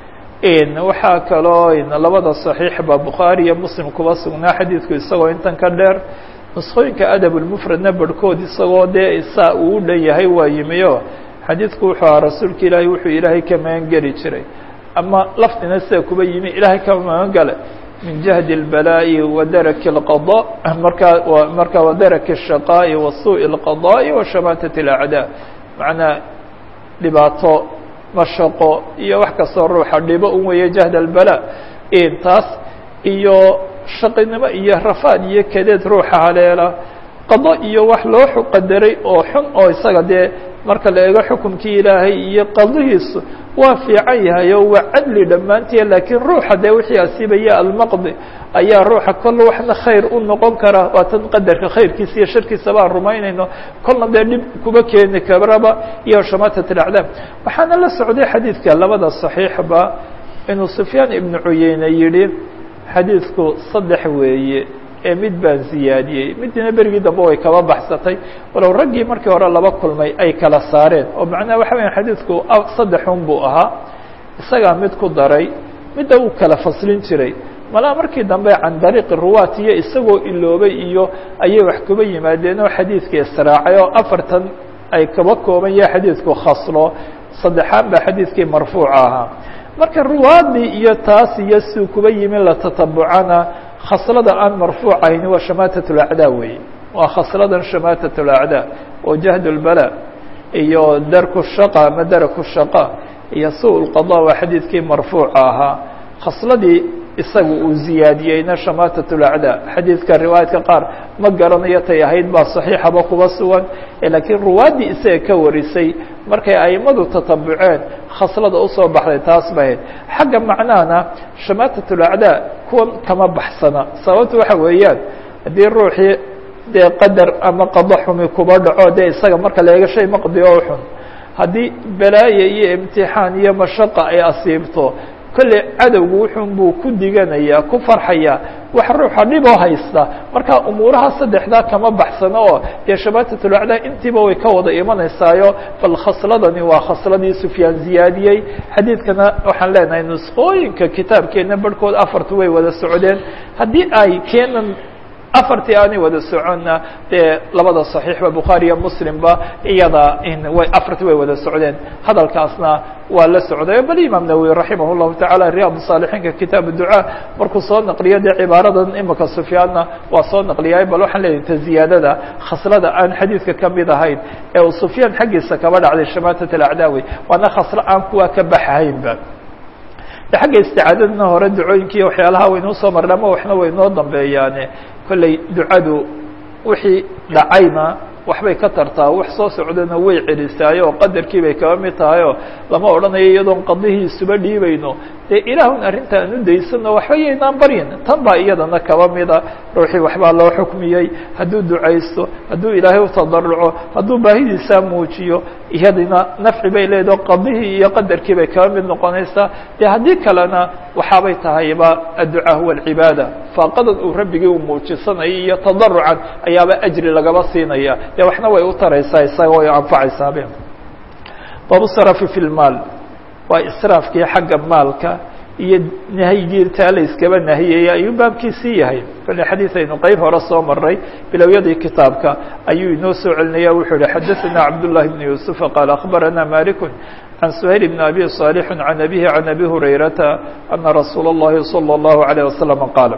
waxaa kaloo labada صaxiixba bukhaari iyo muslim kuba sugnaa xadiidku isagoo intan ka dheer nuskhooyinka adab lmufradna barhkood isagoo dee saa uu u dhan yahay waa yimi o xadiidku wuxuu ahaa rasuulka ilaahay wuxuu ilaahay ka magan geli jiray ama lafdina sida kuba yimi ilaahay ka magan gale min jahdi اlbalaa'i wa daraki اlqaضاء markaa marka wadaraki الshaqaaءi wa suءi اlqaضاءi wa shamaatat اlacdaa macnaa dhibaato mashaqo iyo wax kastoo ruuxa dhibo un weeye jahd albala taas iyo shaqinimo iyo rafaad iyo kadeed ruuxa haleela qado iyo wax loo qadaray oo xun oo isaga dee marka la eego xukumkii ilaahay iyo qadihiisu waa fiican yahay oo waa cadli dhammaantiya laakiin ruuxa dee wixii asiibaya almaqdi ayaa ruuxa kolla waxna khayr u noqon kara waa tan qadarka khayrkiisa iyo sharkiisa baan rumaynayno kolna dee dhib kuba keeni karaba iyo shamaatat alacdaam waxaana la socday xadiidka labada saxiixba inuu sufyaan ibnu cuyeyne yidhi xadiidku saddex weeye ee mid baan ziyaadiyey midina berigii dambe way kaba baxsatay walow raggii markii hore laba kulmay ay kala saareen oo macnaha waxa weya xadiidku saddexun buu ahaa isagaa mid ku daray midda uu kala faslin jiray malaa markii dambe can dariiqi ruwaat iyo isagoo iloobay iyo ayay wax kuba yimaadeen oo xadiidka israacay oo afartan ay kaba kooban yahay xadiidku khaslo saddexaan baa xadiidkii marfuuca ahaa marka ruwaadii iyo taas iyo siu kuba yimi la tatabucana khaslada aan marfuuc ahayn waa shamaatat اlacdaa weeye waa khasladan shamaatat اlacdaa oo jahd اlbala iyo darku shaqa ama daraku shaqa iyo su lqada waa xadiidkii marfuuca ahaa khasladii isaga uu ziyaadiyeyna shamaatat اlacdaa xadiidka riwaayadka qaar ma garanayo tay ahayd baa saxiixaba kuba sugan laakiin ruwaaddii isaga ka warisay markay aimadu tatabuceen khaslada usoo baxday taas ba ahayd xagga macnahana shamaatat اlacdaa kuwan kama baxsana sababta waxa weeyaan haddii ruuxii dee qadar ama qado xumi kuba dhaco dee isaga marka la eego shay maqdi oo xun haddii balaaya iyo imtixaan iyo mashaqa ay asiibto kolley cadowgu wuxun buu ku diganayaa ku farxayaa wax ruuxa dhiboo haysta marka umuuraha saddexdaa kama baxsano oo dee shamaatatulacdaa intiiba way ka wada imanaysaayo bal khasladani waa khasladii sufyaan ziyaadiyey xadiidkana waxaan leenahay nusqooyinka kitaabkeena barhkood afartu way wada socdeen haddii ay keenan afartii aanay wada soconna dee labada صaxiixba bukhaari iyo muslimba iyada way afartii way wada socdeen hadalkaasna waa la socday bal imaam nawowi raximah الlahu taعala riyaad saalixiinka kitaab ducaa markuu soo naqliyo dee cibaaradan imika sufyaanna waa soo naqliyay bal waxaan leeyahy ta ziyaadada khaslada aan xadiidka kamid ahayn ee uu sufyaan xaggiisa kaba dhacday shamaatat alacdaawi waana khaslo aan kuwa ka baxahaynba xagga isticaadadna hore ducooyinkiiyo waxyaalaha waynuu soo marna ama waxna waynoo dambeeyaane kolley ducadu wixii dhacayna waxbay ka tartaa wax soo socdana way celisaayo oo qadarkii bay kaba mid tahay oo lama odhanayo iyadoon qadihiisuba dhiibayno dee ilaahun arrinta aan u daysano waxba yaynaan baryin tan baa iyadana kaba mida ruuxii waxbaa loo xukmiyey hadduu ducaysto hadduu ilaahay utadaruco hadduu baahidiisaa muujiyo iyadina nafci bay leedaho qadihii iyo qadarkii bay kaba mid noqonaysaa dee haddii kalena waxaabay tahayba adducaa huwa alcibaada faaqadan uu rabbigii u muujisanayay iyo tadarucan ayaaba ajri lagaba siinaya dee waxna way u taraysaa isaga way anfacaysaabe babu sarafi fi lmaal waa israafkii xagga maalka iyo nahyigiirtaa la iskaba nahiyaya ayuu baabkiisii yahay kale xadiid aynu qeyb hore soo maray bilowyadii kitaabka ayuu inoo soo celinaya wuxuu yihi xadaثana cabdالlahi بn yuسufa qaal akhbarana malik عن سهيل بن أبي صالح عن أبيه عن أبي هريرة أن رsuuل اللhi صلى الله عليه وسلم قال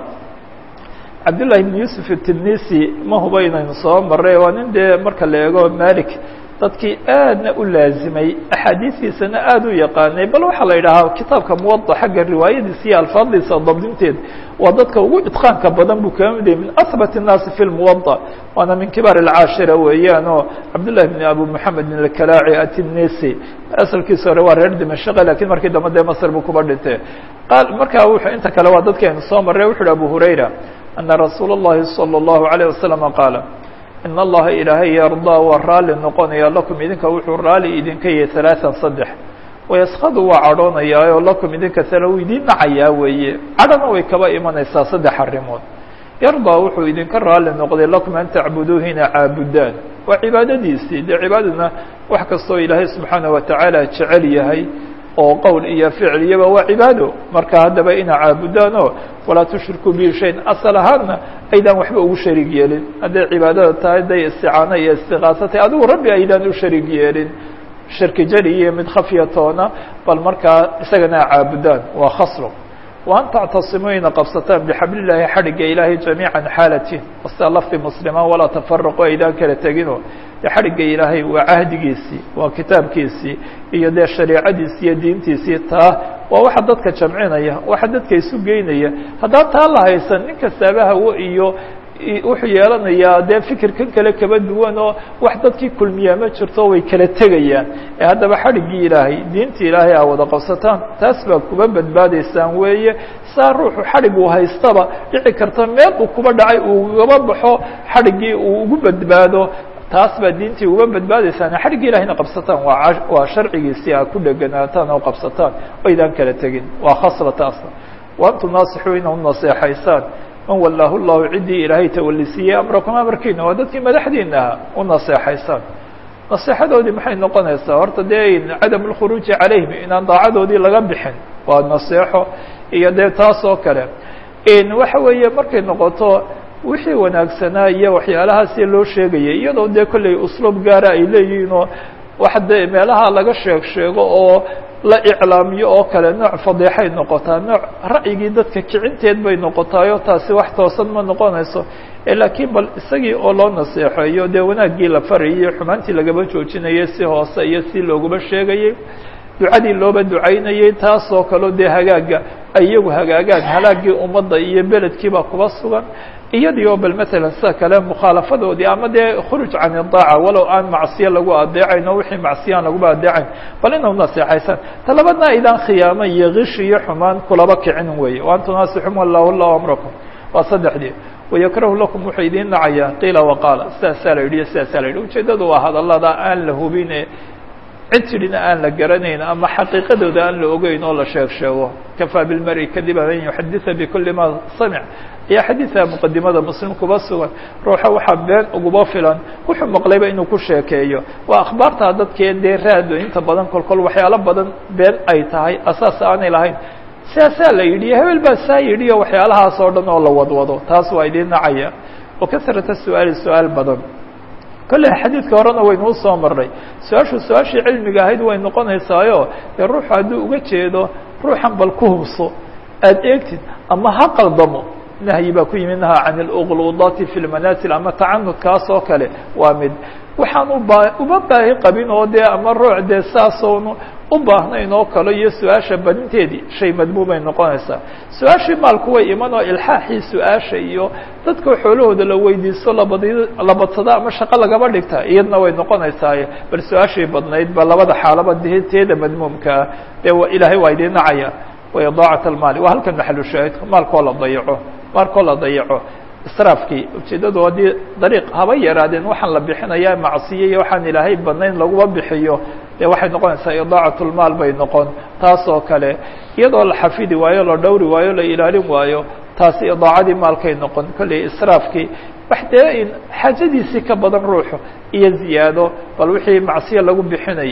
cabdاللahi بن يوسف التنisi ma huba inaynu soo maray waa nin dee marka la eego malik dadkii aadna u laazimay axaadiistiisana aad u yaqaanay bal waxaa la yidhaahaa kitaabka muwaضa xagga riwaayadiisa iyo alfaadiisa dabdinteed waa dadka ugu itqaanka badan buu kaga mid yahay min ahbat الnaasi fi اlmuwaضa waana min kibaar اlcaashira weeyaan oo cabdالlahi بn abu moxamed بn اkalaaci atinisi asalkiisa hore waa reer dimashaqe lakiin markii dambe dee masr buu kuba dhintay qaal markaa wuxuu inta kale waa dadkeenu soo maray wuxu uhi abu hurayra ana rasuula الlahi salى الlahu عalيه wasalam qaala in allaha ilaahay yardaa waa raalli noqonaya lakum idinka wuxuu raalli idinka yahay ثalaaثan saddex wayaskadu waa cadhoonayaa oo lakum idinka tale uu idiin nacayaa weeye cadhana way kaba imanaysaa saddex arrimood yardaa wuxuu idinka raalli noqday lakum an tacbuduuh ina caabudaan waa cibaadadiisii dee cibaadadna wax kastoo ilaahay subxaanaه watacaala jecel yahay oo qowl iyo ficil iyaba waa cibaado marka haddaba ina caabudaan oo walaa tushrikuu bihi shayn asal ahaanna aydaan waxba ugu shariig yeelin hadday cibaadada tahay hadday isticaano iyo istiqaaso tahay adigu rabbi aydaan u shariig yeelin shirki jari iyo mid khafyatoona bal markaa isagana caabudaan waa khasro وأn تctasimuu ina qabsataan bxabl الlahi xadhigga ilaahay جamيiعا xaalatin wasta lafdi mslima walaa تfرqu aydaan kala tegino de xadhigga ilaahay waa cahdigiisii waa kitaabkiisii iyo dee shareecadiisi iyo diintiisii taa waa waxa dadka jamcinaya waxa dadka isu geynaya haddaan taa la haysan nin kastaaba hawo iyo wuxuu yeelanayaa dee fikirkan kale kaba duwan oo wax dadkii kulmiyaa ma jirto way kala tegayaan ee haddaba xadhiggii ilaahay diintii ilaahay aa wada qabsataan taas baa kuba badbaadaysaan weeye saa ruuxu xadhig uu haystaba dhici karta meel uu kuba dhacay uu ugaba baxo xadhiggii uu ugu badbaado taas baa diintii uga badbaadaysaan xadhiggii ilahayna qabsataan waa waa sharcigiisii aa ku dheganaataan oo qabsataan oydaan kala tegin waa khasla taasna waantum naasixuu ina u naseexaysaan man walaahu llahu ciddii ilaahay tawalisiiyey amrakum amarkiina waa dadkii madaxdiina ahaa u naseexaysaan naseexadoodii maxay noqonaysaa horta dee cadam lkhuruuji calayhim inaan daacadoodii laga bixin waa naseexo iyo dee taas oo kale waxa weeye markay noqoto wixii wanaagsanaa iyo waxyaalahaasi loo sheegayay iyadoo dee kolley usluub gaara ay leeyihiin oo wax dee meelaha laga sheeg sheego oo la iclaamiyo oo kale nooc fadeexay noqotaa nooc ra'yigii dadka kicinteed bay noqotaayo taasi wax toosan ma noqonayso laakiin bal isagii oo loo naseexeeyo dee wanaaggii la farayay xumaantii lagaba joojinayay si hoose iyo si loogaba sheegayay ducadii looba ducaynayay taasoo kaleo dee hagaaga ay iyagu hagaagaan halaagii ummadda iyo beledkiiba kuba sugan iyadii oo bal matalan sida kale mukhaalafadoodii ama dee khuruj can idaaca walow aan macsiyo lagu adeecayn oo wixii macsiyaan laguba adeecayn bal ina unaseexaysaan talabadna aydaan khiyaamo iyo kish iyo xumaan kulaba kicin weeye waan tunaasixum wallahu llahu amrakum waa saddexdii wayakrahu lakum wuxuu idiin nacayaa qiila waqaala sidaasaa la yidhi iyo sidaasaa la yidhi ujeeddadu waa hadallada aan la hubine cid tidhina aan la garanayn ama xaqiiqadooda aan la ogeyn oo la sheeg sheego kafaa bilmari kadiba an yuxaditha bikuli ma samic ayaa xadiidka muqadimada muslim kuba sugan ruuxa waxaa been uguba filan wuxuu maqlayba inuu ku sheekeeyo waa akhbaartaa dadkee dee raado inta badan kolkol waxyaalo badan been ay tahay asaas aanay lahayn sidaasaa la yidhi hebel baa saa yidhi o waxyaalahaas oo dhan oo la wadwado taas waa idiin nacaya wa kasrata su-aali su-aal badan kolley xadiidka horena waynuu soo marnay su-aashu su-aashii cilmiga ahayd way noqonaysaayo dee ruuxu hadduu uga jeedo ruuxan bal ku hubso aada eegtid ama ha qaldamo nahyi baa ku yimid naha can اlqluudati fi lmanaasil ama tacanudkaas oo kale waa mid waxaan uba uba baahi qabin oo dee ama ruux dee saasoonu u baahnayn oo kale iyo su-aasha badinteedii shay madmuumay noqonaysaa su-aashii maalku way iman oo ilxaaxii su-aasha iyo dadka xoolahooda la weydiisto labad labadsada ama shaqo lagaba dhigta iyadna way noqonaysaaye bal su-aashii badnayd ba labada xaalaba teeda madmuumkaa dee ilaahay waa idiin nacaya wa idaacat almaali waa halkan maxalu shaahidka maalkoo la dayaco maalkoo la dayaco israafkii ujeeddadu haddii dariiq haba yaraadeen waxaan la bixinayaa macsiye iyo waxaan ilaahay badnayn laguma bixiyo dee waxay noqonaysaa idaacat lmaal bay noqon taas oo kale iyadoo la xafidi waayo la dhowri waayo la ilaalin waayo taasi idaacadii maalkay noqon kolley israafkii wax dee in xaajadiisii ka badan ruuxu iyo ziyaado bal wixii macsiye lagu bixinayay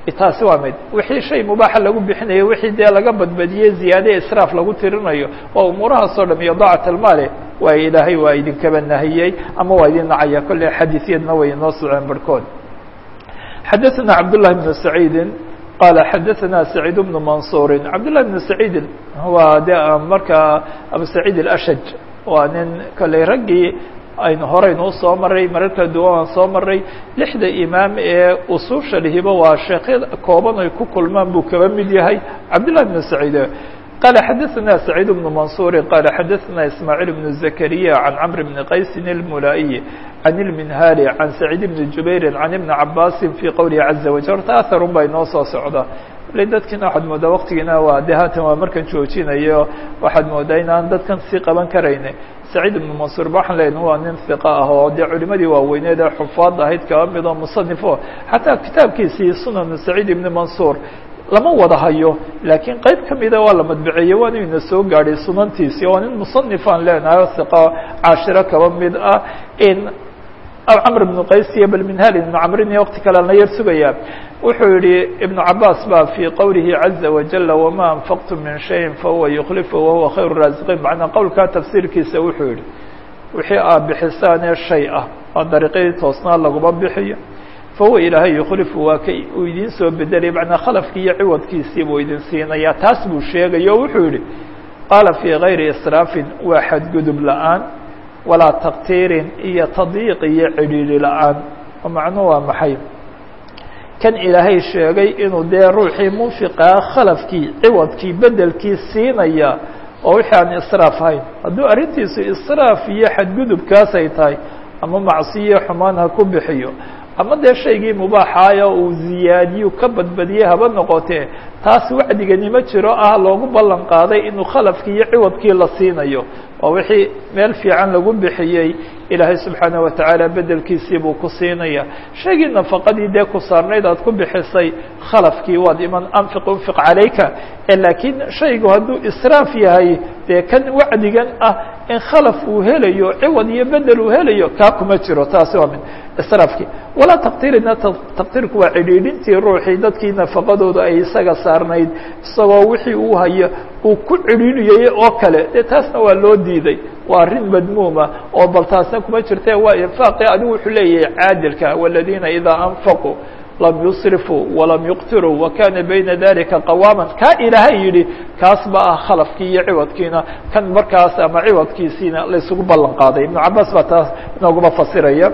taasi waa mid wixii shay mubaaxa lagu bixinayo wixii dee laga badbadiyey ziyaade israaf lagu tirinayo waa umuurahaasoo dham iyo daacat almaali waa ilaahay waa idinkaba nahiyey ama waa idin nacaya kolley xadiisyadna way inoo soceen barhkood xadaثna cabdالlahi بn saciidi qala xadaثna saciid bnu mansuuri cabdالlahi بn saciidi waa de markaa abu saciid اlashaj waa nin kolley raggii aynu horeynu usoo maray marar kala duwan aan soo maray lixda imaam ee usuusha lihiba waa sheekhyada kooban ay ku kulmaan buu kaba mid yahay cabdالlahi بn saciid qala xadaثna سacيid بن maنصuuri qala xadaثna ismاعيل بن زكريا عan cمr بن qaysi الmulaaئي عan الminhali عan سacيid بن jubayri عan iبn cabasi fي qowlihi عaزa waجل horta aharun baa inoo soo socda le dadkiina waxaad moodaa waktigiina waa de haatan waa markan joojinayo waxaad moodaa inaan dadkan sii qaban karayne سacيid بن maنصuur ba waxaan leeyahy waa nin ثiqa ah oo dee culimadii waaweyneed ee xufaad ahayd kaba mid oo musanifo xataa kitaabkiisii sunan سacيid بn maنصuur lama wada hayo laakiin qeyb ka mida waa la madbaceeyey waanu ina soo gaadhay sunantiisii waa nin musanifaan leenahay o hiqa caashiro kaba mid ah in camr ibnu qays iyo balminhal ibnu camrin iyo wakti kale la yar sugayaa wuxuu yihi ibnu cabaas ba fii qowlihi caza wajala wama anfaqtum min shayin fahuwa yukhlifu wahuwa khayru raasiqiin macnaa qowlkaa tafsiirkiisa wuxuu yihi wixii aad bixisaanee shay ah oo dariiqyadii toosnaa laguma bixiyo fahuwa ilaahay yukhlifu waa ka uu idiin soo bedelay macnaa khalafkii iyo ciwadkiisii buu idin siinayaa taas buu sheegay o wuxuu yihi qaala fii gayri israafin waa xadgudub la-aan walaa taktiirin iyo tadyiiq iyo cidhiidhi la-aan oo macnuhu waa maxay kan ilaahay sheegay inuu dee ruuxii munfiqaa khalafkii ciwadkii bedelkii siinaya oo wixii aan israaf ahayn hadduu arrintiisu israaf iyo xadgudubkaas ay tahay ama macsiyo xumaan ha ku bixiyo ama dee shaygii mubaaxaaya uu ziyaadiyu ka badbadiyey haba noqotee taas wacdigani ma jiro ah loogu ballan qaaday inuu khalafkii iyo ciwadkii la siinayo waa wixii meel fiican lagu bixiyey ilaahay subxaana wa tacaala bedelkiisii buu ku siinaya shaygii nafaqadii dee ku saarnayd aad ku bixisay khalafkii waad iman anfiq unfiq calayka laakiin shaygu hadduu israaf yahay dee kan wacdigan ah in khalaf uu helayo ciwad iyo bedel uu helayo kaa kuma jiro taasi waa mid israafkii walaa taqtiirina taqtiirku waa cidhiidhintii ruuxii dadkii nafaqadooda ay isaga saarnayd isagoo wixii uu hayo uu ku cidhiidhiyay oo kale dee taasna waa loo diiday waa arrin madmuuma oo bal taasna kuma jirte waa infaaqi adigu wuxuu leeyahay caadilka waladiina idaa anfaquu lam yusrifuu walam yuqtiruu wakana bayna dalika qawaaman kaa ilaahay yidhi kaas ba ah khalafkii iyo ciwadkiina kan markaas ama ciwadkiisiina laysugu ballan qaaday ibnu cabaas baa taas inooguma fasiraya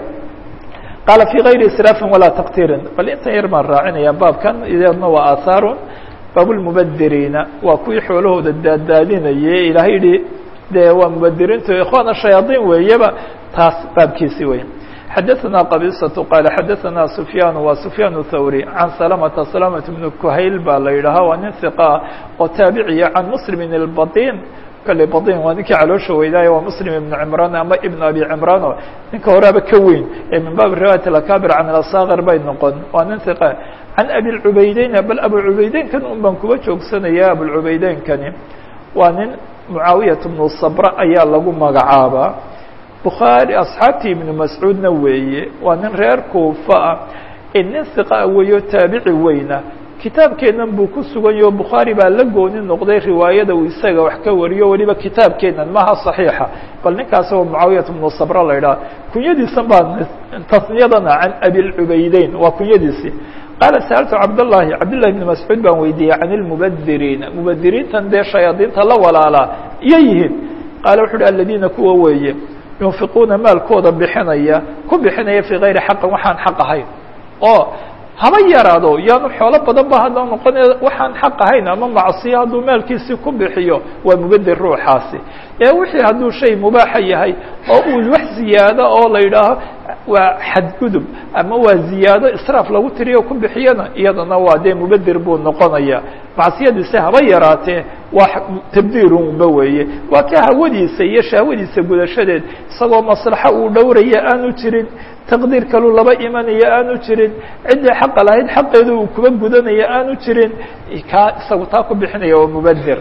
qaala fii gayri israafin walaa taqtiirin bal intan yar baan raacinaya baabkan ideedna waa aahaarun baabulmubadiriina waa kuwii xoolahooda daaddaadinayay ilaahay yihi dee waa mubadiriintu ikhwaana shayaadiin weeyaba taas baabkiisi wey xadaثna qabisaة qaal xadaثna sufyaan waa sufyaan thawri can salamata salamة bn kuhayl baa la yidhaahaa waa nin hiqa oo taabiciya can muslimin اlbaطin kale baطin waa ninkii caloosha weydaayo waa muslim ibn cimraan ama ibn abi cimraano ninka horeaba ka weyn ee min baabi riwaayat akabir can asakir bay noqon waa nin hiqa can abi cubaydeyn bal abu cubaydeynkan un baan kuba joogsanaya abucubeydenkani waa nin mucaawiyat bnu sabra ayaa lagu magacaabaa bukhaari asxaabtii ibnu mascuudna weeye waa nin reer kuufa ah ee nin hiqa weeyo taabici weyna kitaabkeennan buu ku suganyaho bukhaari baa la gooni noqday riwaayada uu isaga wax ka wariyo weliba kitaabkeennan maha صaxiixa bal ninkaas oo mucaawiyat bnu sabra la idhaha kunyadiisan baa tasniyadana can abilcubeydeyn waa kunyadiisii qaala sa'altu cabdالlahi cabdالlahi bn mascuud baan weydiiyey can اlmubadiriina mubadiriintan dee shayaadiinta la walaalaa iyo yihiin qaala wuxu uhi aladiina kuwa weeye yunfiquuna maalkooda bixinaya ku bixinaya fii gayri xaqin waxaan xaq ahayn oo haba yaraado yaanu xoolo badan ba hadda noqonaya waxaan xaq ahayn ama macsiyo hadduu maalkiisii ku bixiyo waa mubadir ruuxaasi ee wixii hadduu shay mubaaxa yahay oo uu wax ziyaado oo la yidhaaho waa xadgudub ama waa ziyaado israaf lagu tiriyo ku bixiyana iyadana waa dee mubadir buu noqonaya macsiyadiisi haba yaraatee waa tabdiirunba weeye waa ka hawadiisa iyo shahwadiisa gudashadeed isagoo maslaxo uu dhowraya aanu jirin taqdiir kalu laba imanaya aanu jirin ciddii xaqa lahayd xaqeedu uu kuba gudanaya aanu jirin kaa isagu taa ku bixinaya waa mubadir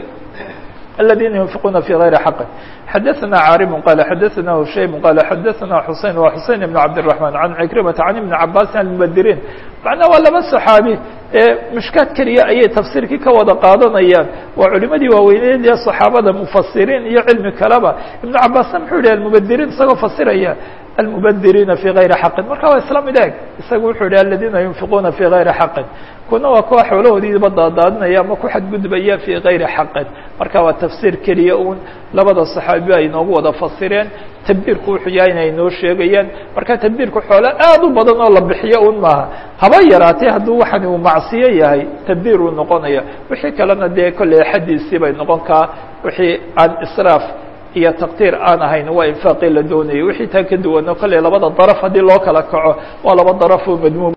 الذين ينفقون في غير حق حدثنا عارم قال حدثنا هشيم قال حدثنا حسين وحسين بن عبد الرحمن عن عكرمة عن ابن عباس عن المبدرين macnaha waa laba saxaabi ee mushkaad keliya ayay tafsiirkii ka wada qaadanayaan waa culimadii waaweyneed ee saxaabada mufasiriin iyo cilmi kaleba ibnu cabaasna muxuu yihi almubadiriin isagoo fasiraya almubadiriina fii gayri xaqin marka waa isla mid eeg isaga wuxuu yihi aladiina yunfiquuna fii gayri xaqin kuna waa kuwa xoolahoodiiba daadaadinaya ama ku xadgudbaya fii gayri xaqin marka waa tafsiir keliya un labada saxaabi ay noogu wada fasireen tabdiirku wuxuu yahay inay noo sheegayaan marka tabdiirku xoolo aad u badan oo la bixiyo un maaha haba yaraatee hadduu waxani uu macsiyo yahay tabdiir uu noqonaya wixii kalena dee kolley xadiisii bay noqon kaa wixii aan israaf iyo taqdiir aan ahayn waa infaaqii la doonayay wixii taa ka duwano kolley labada daraf haddii loo kala kaco waa laba daraf oo madmuum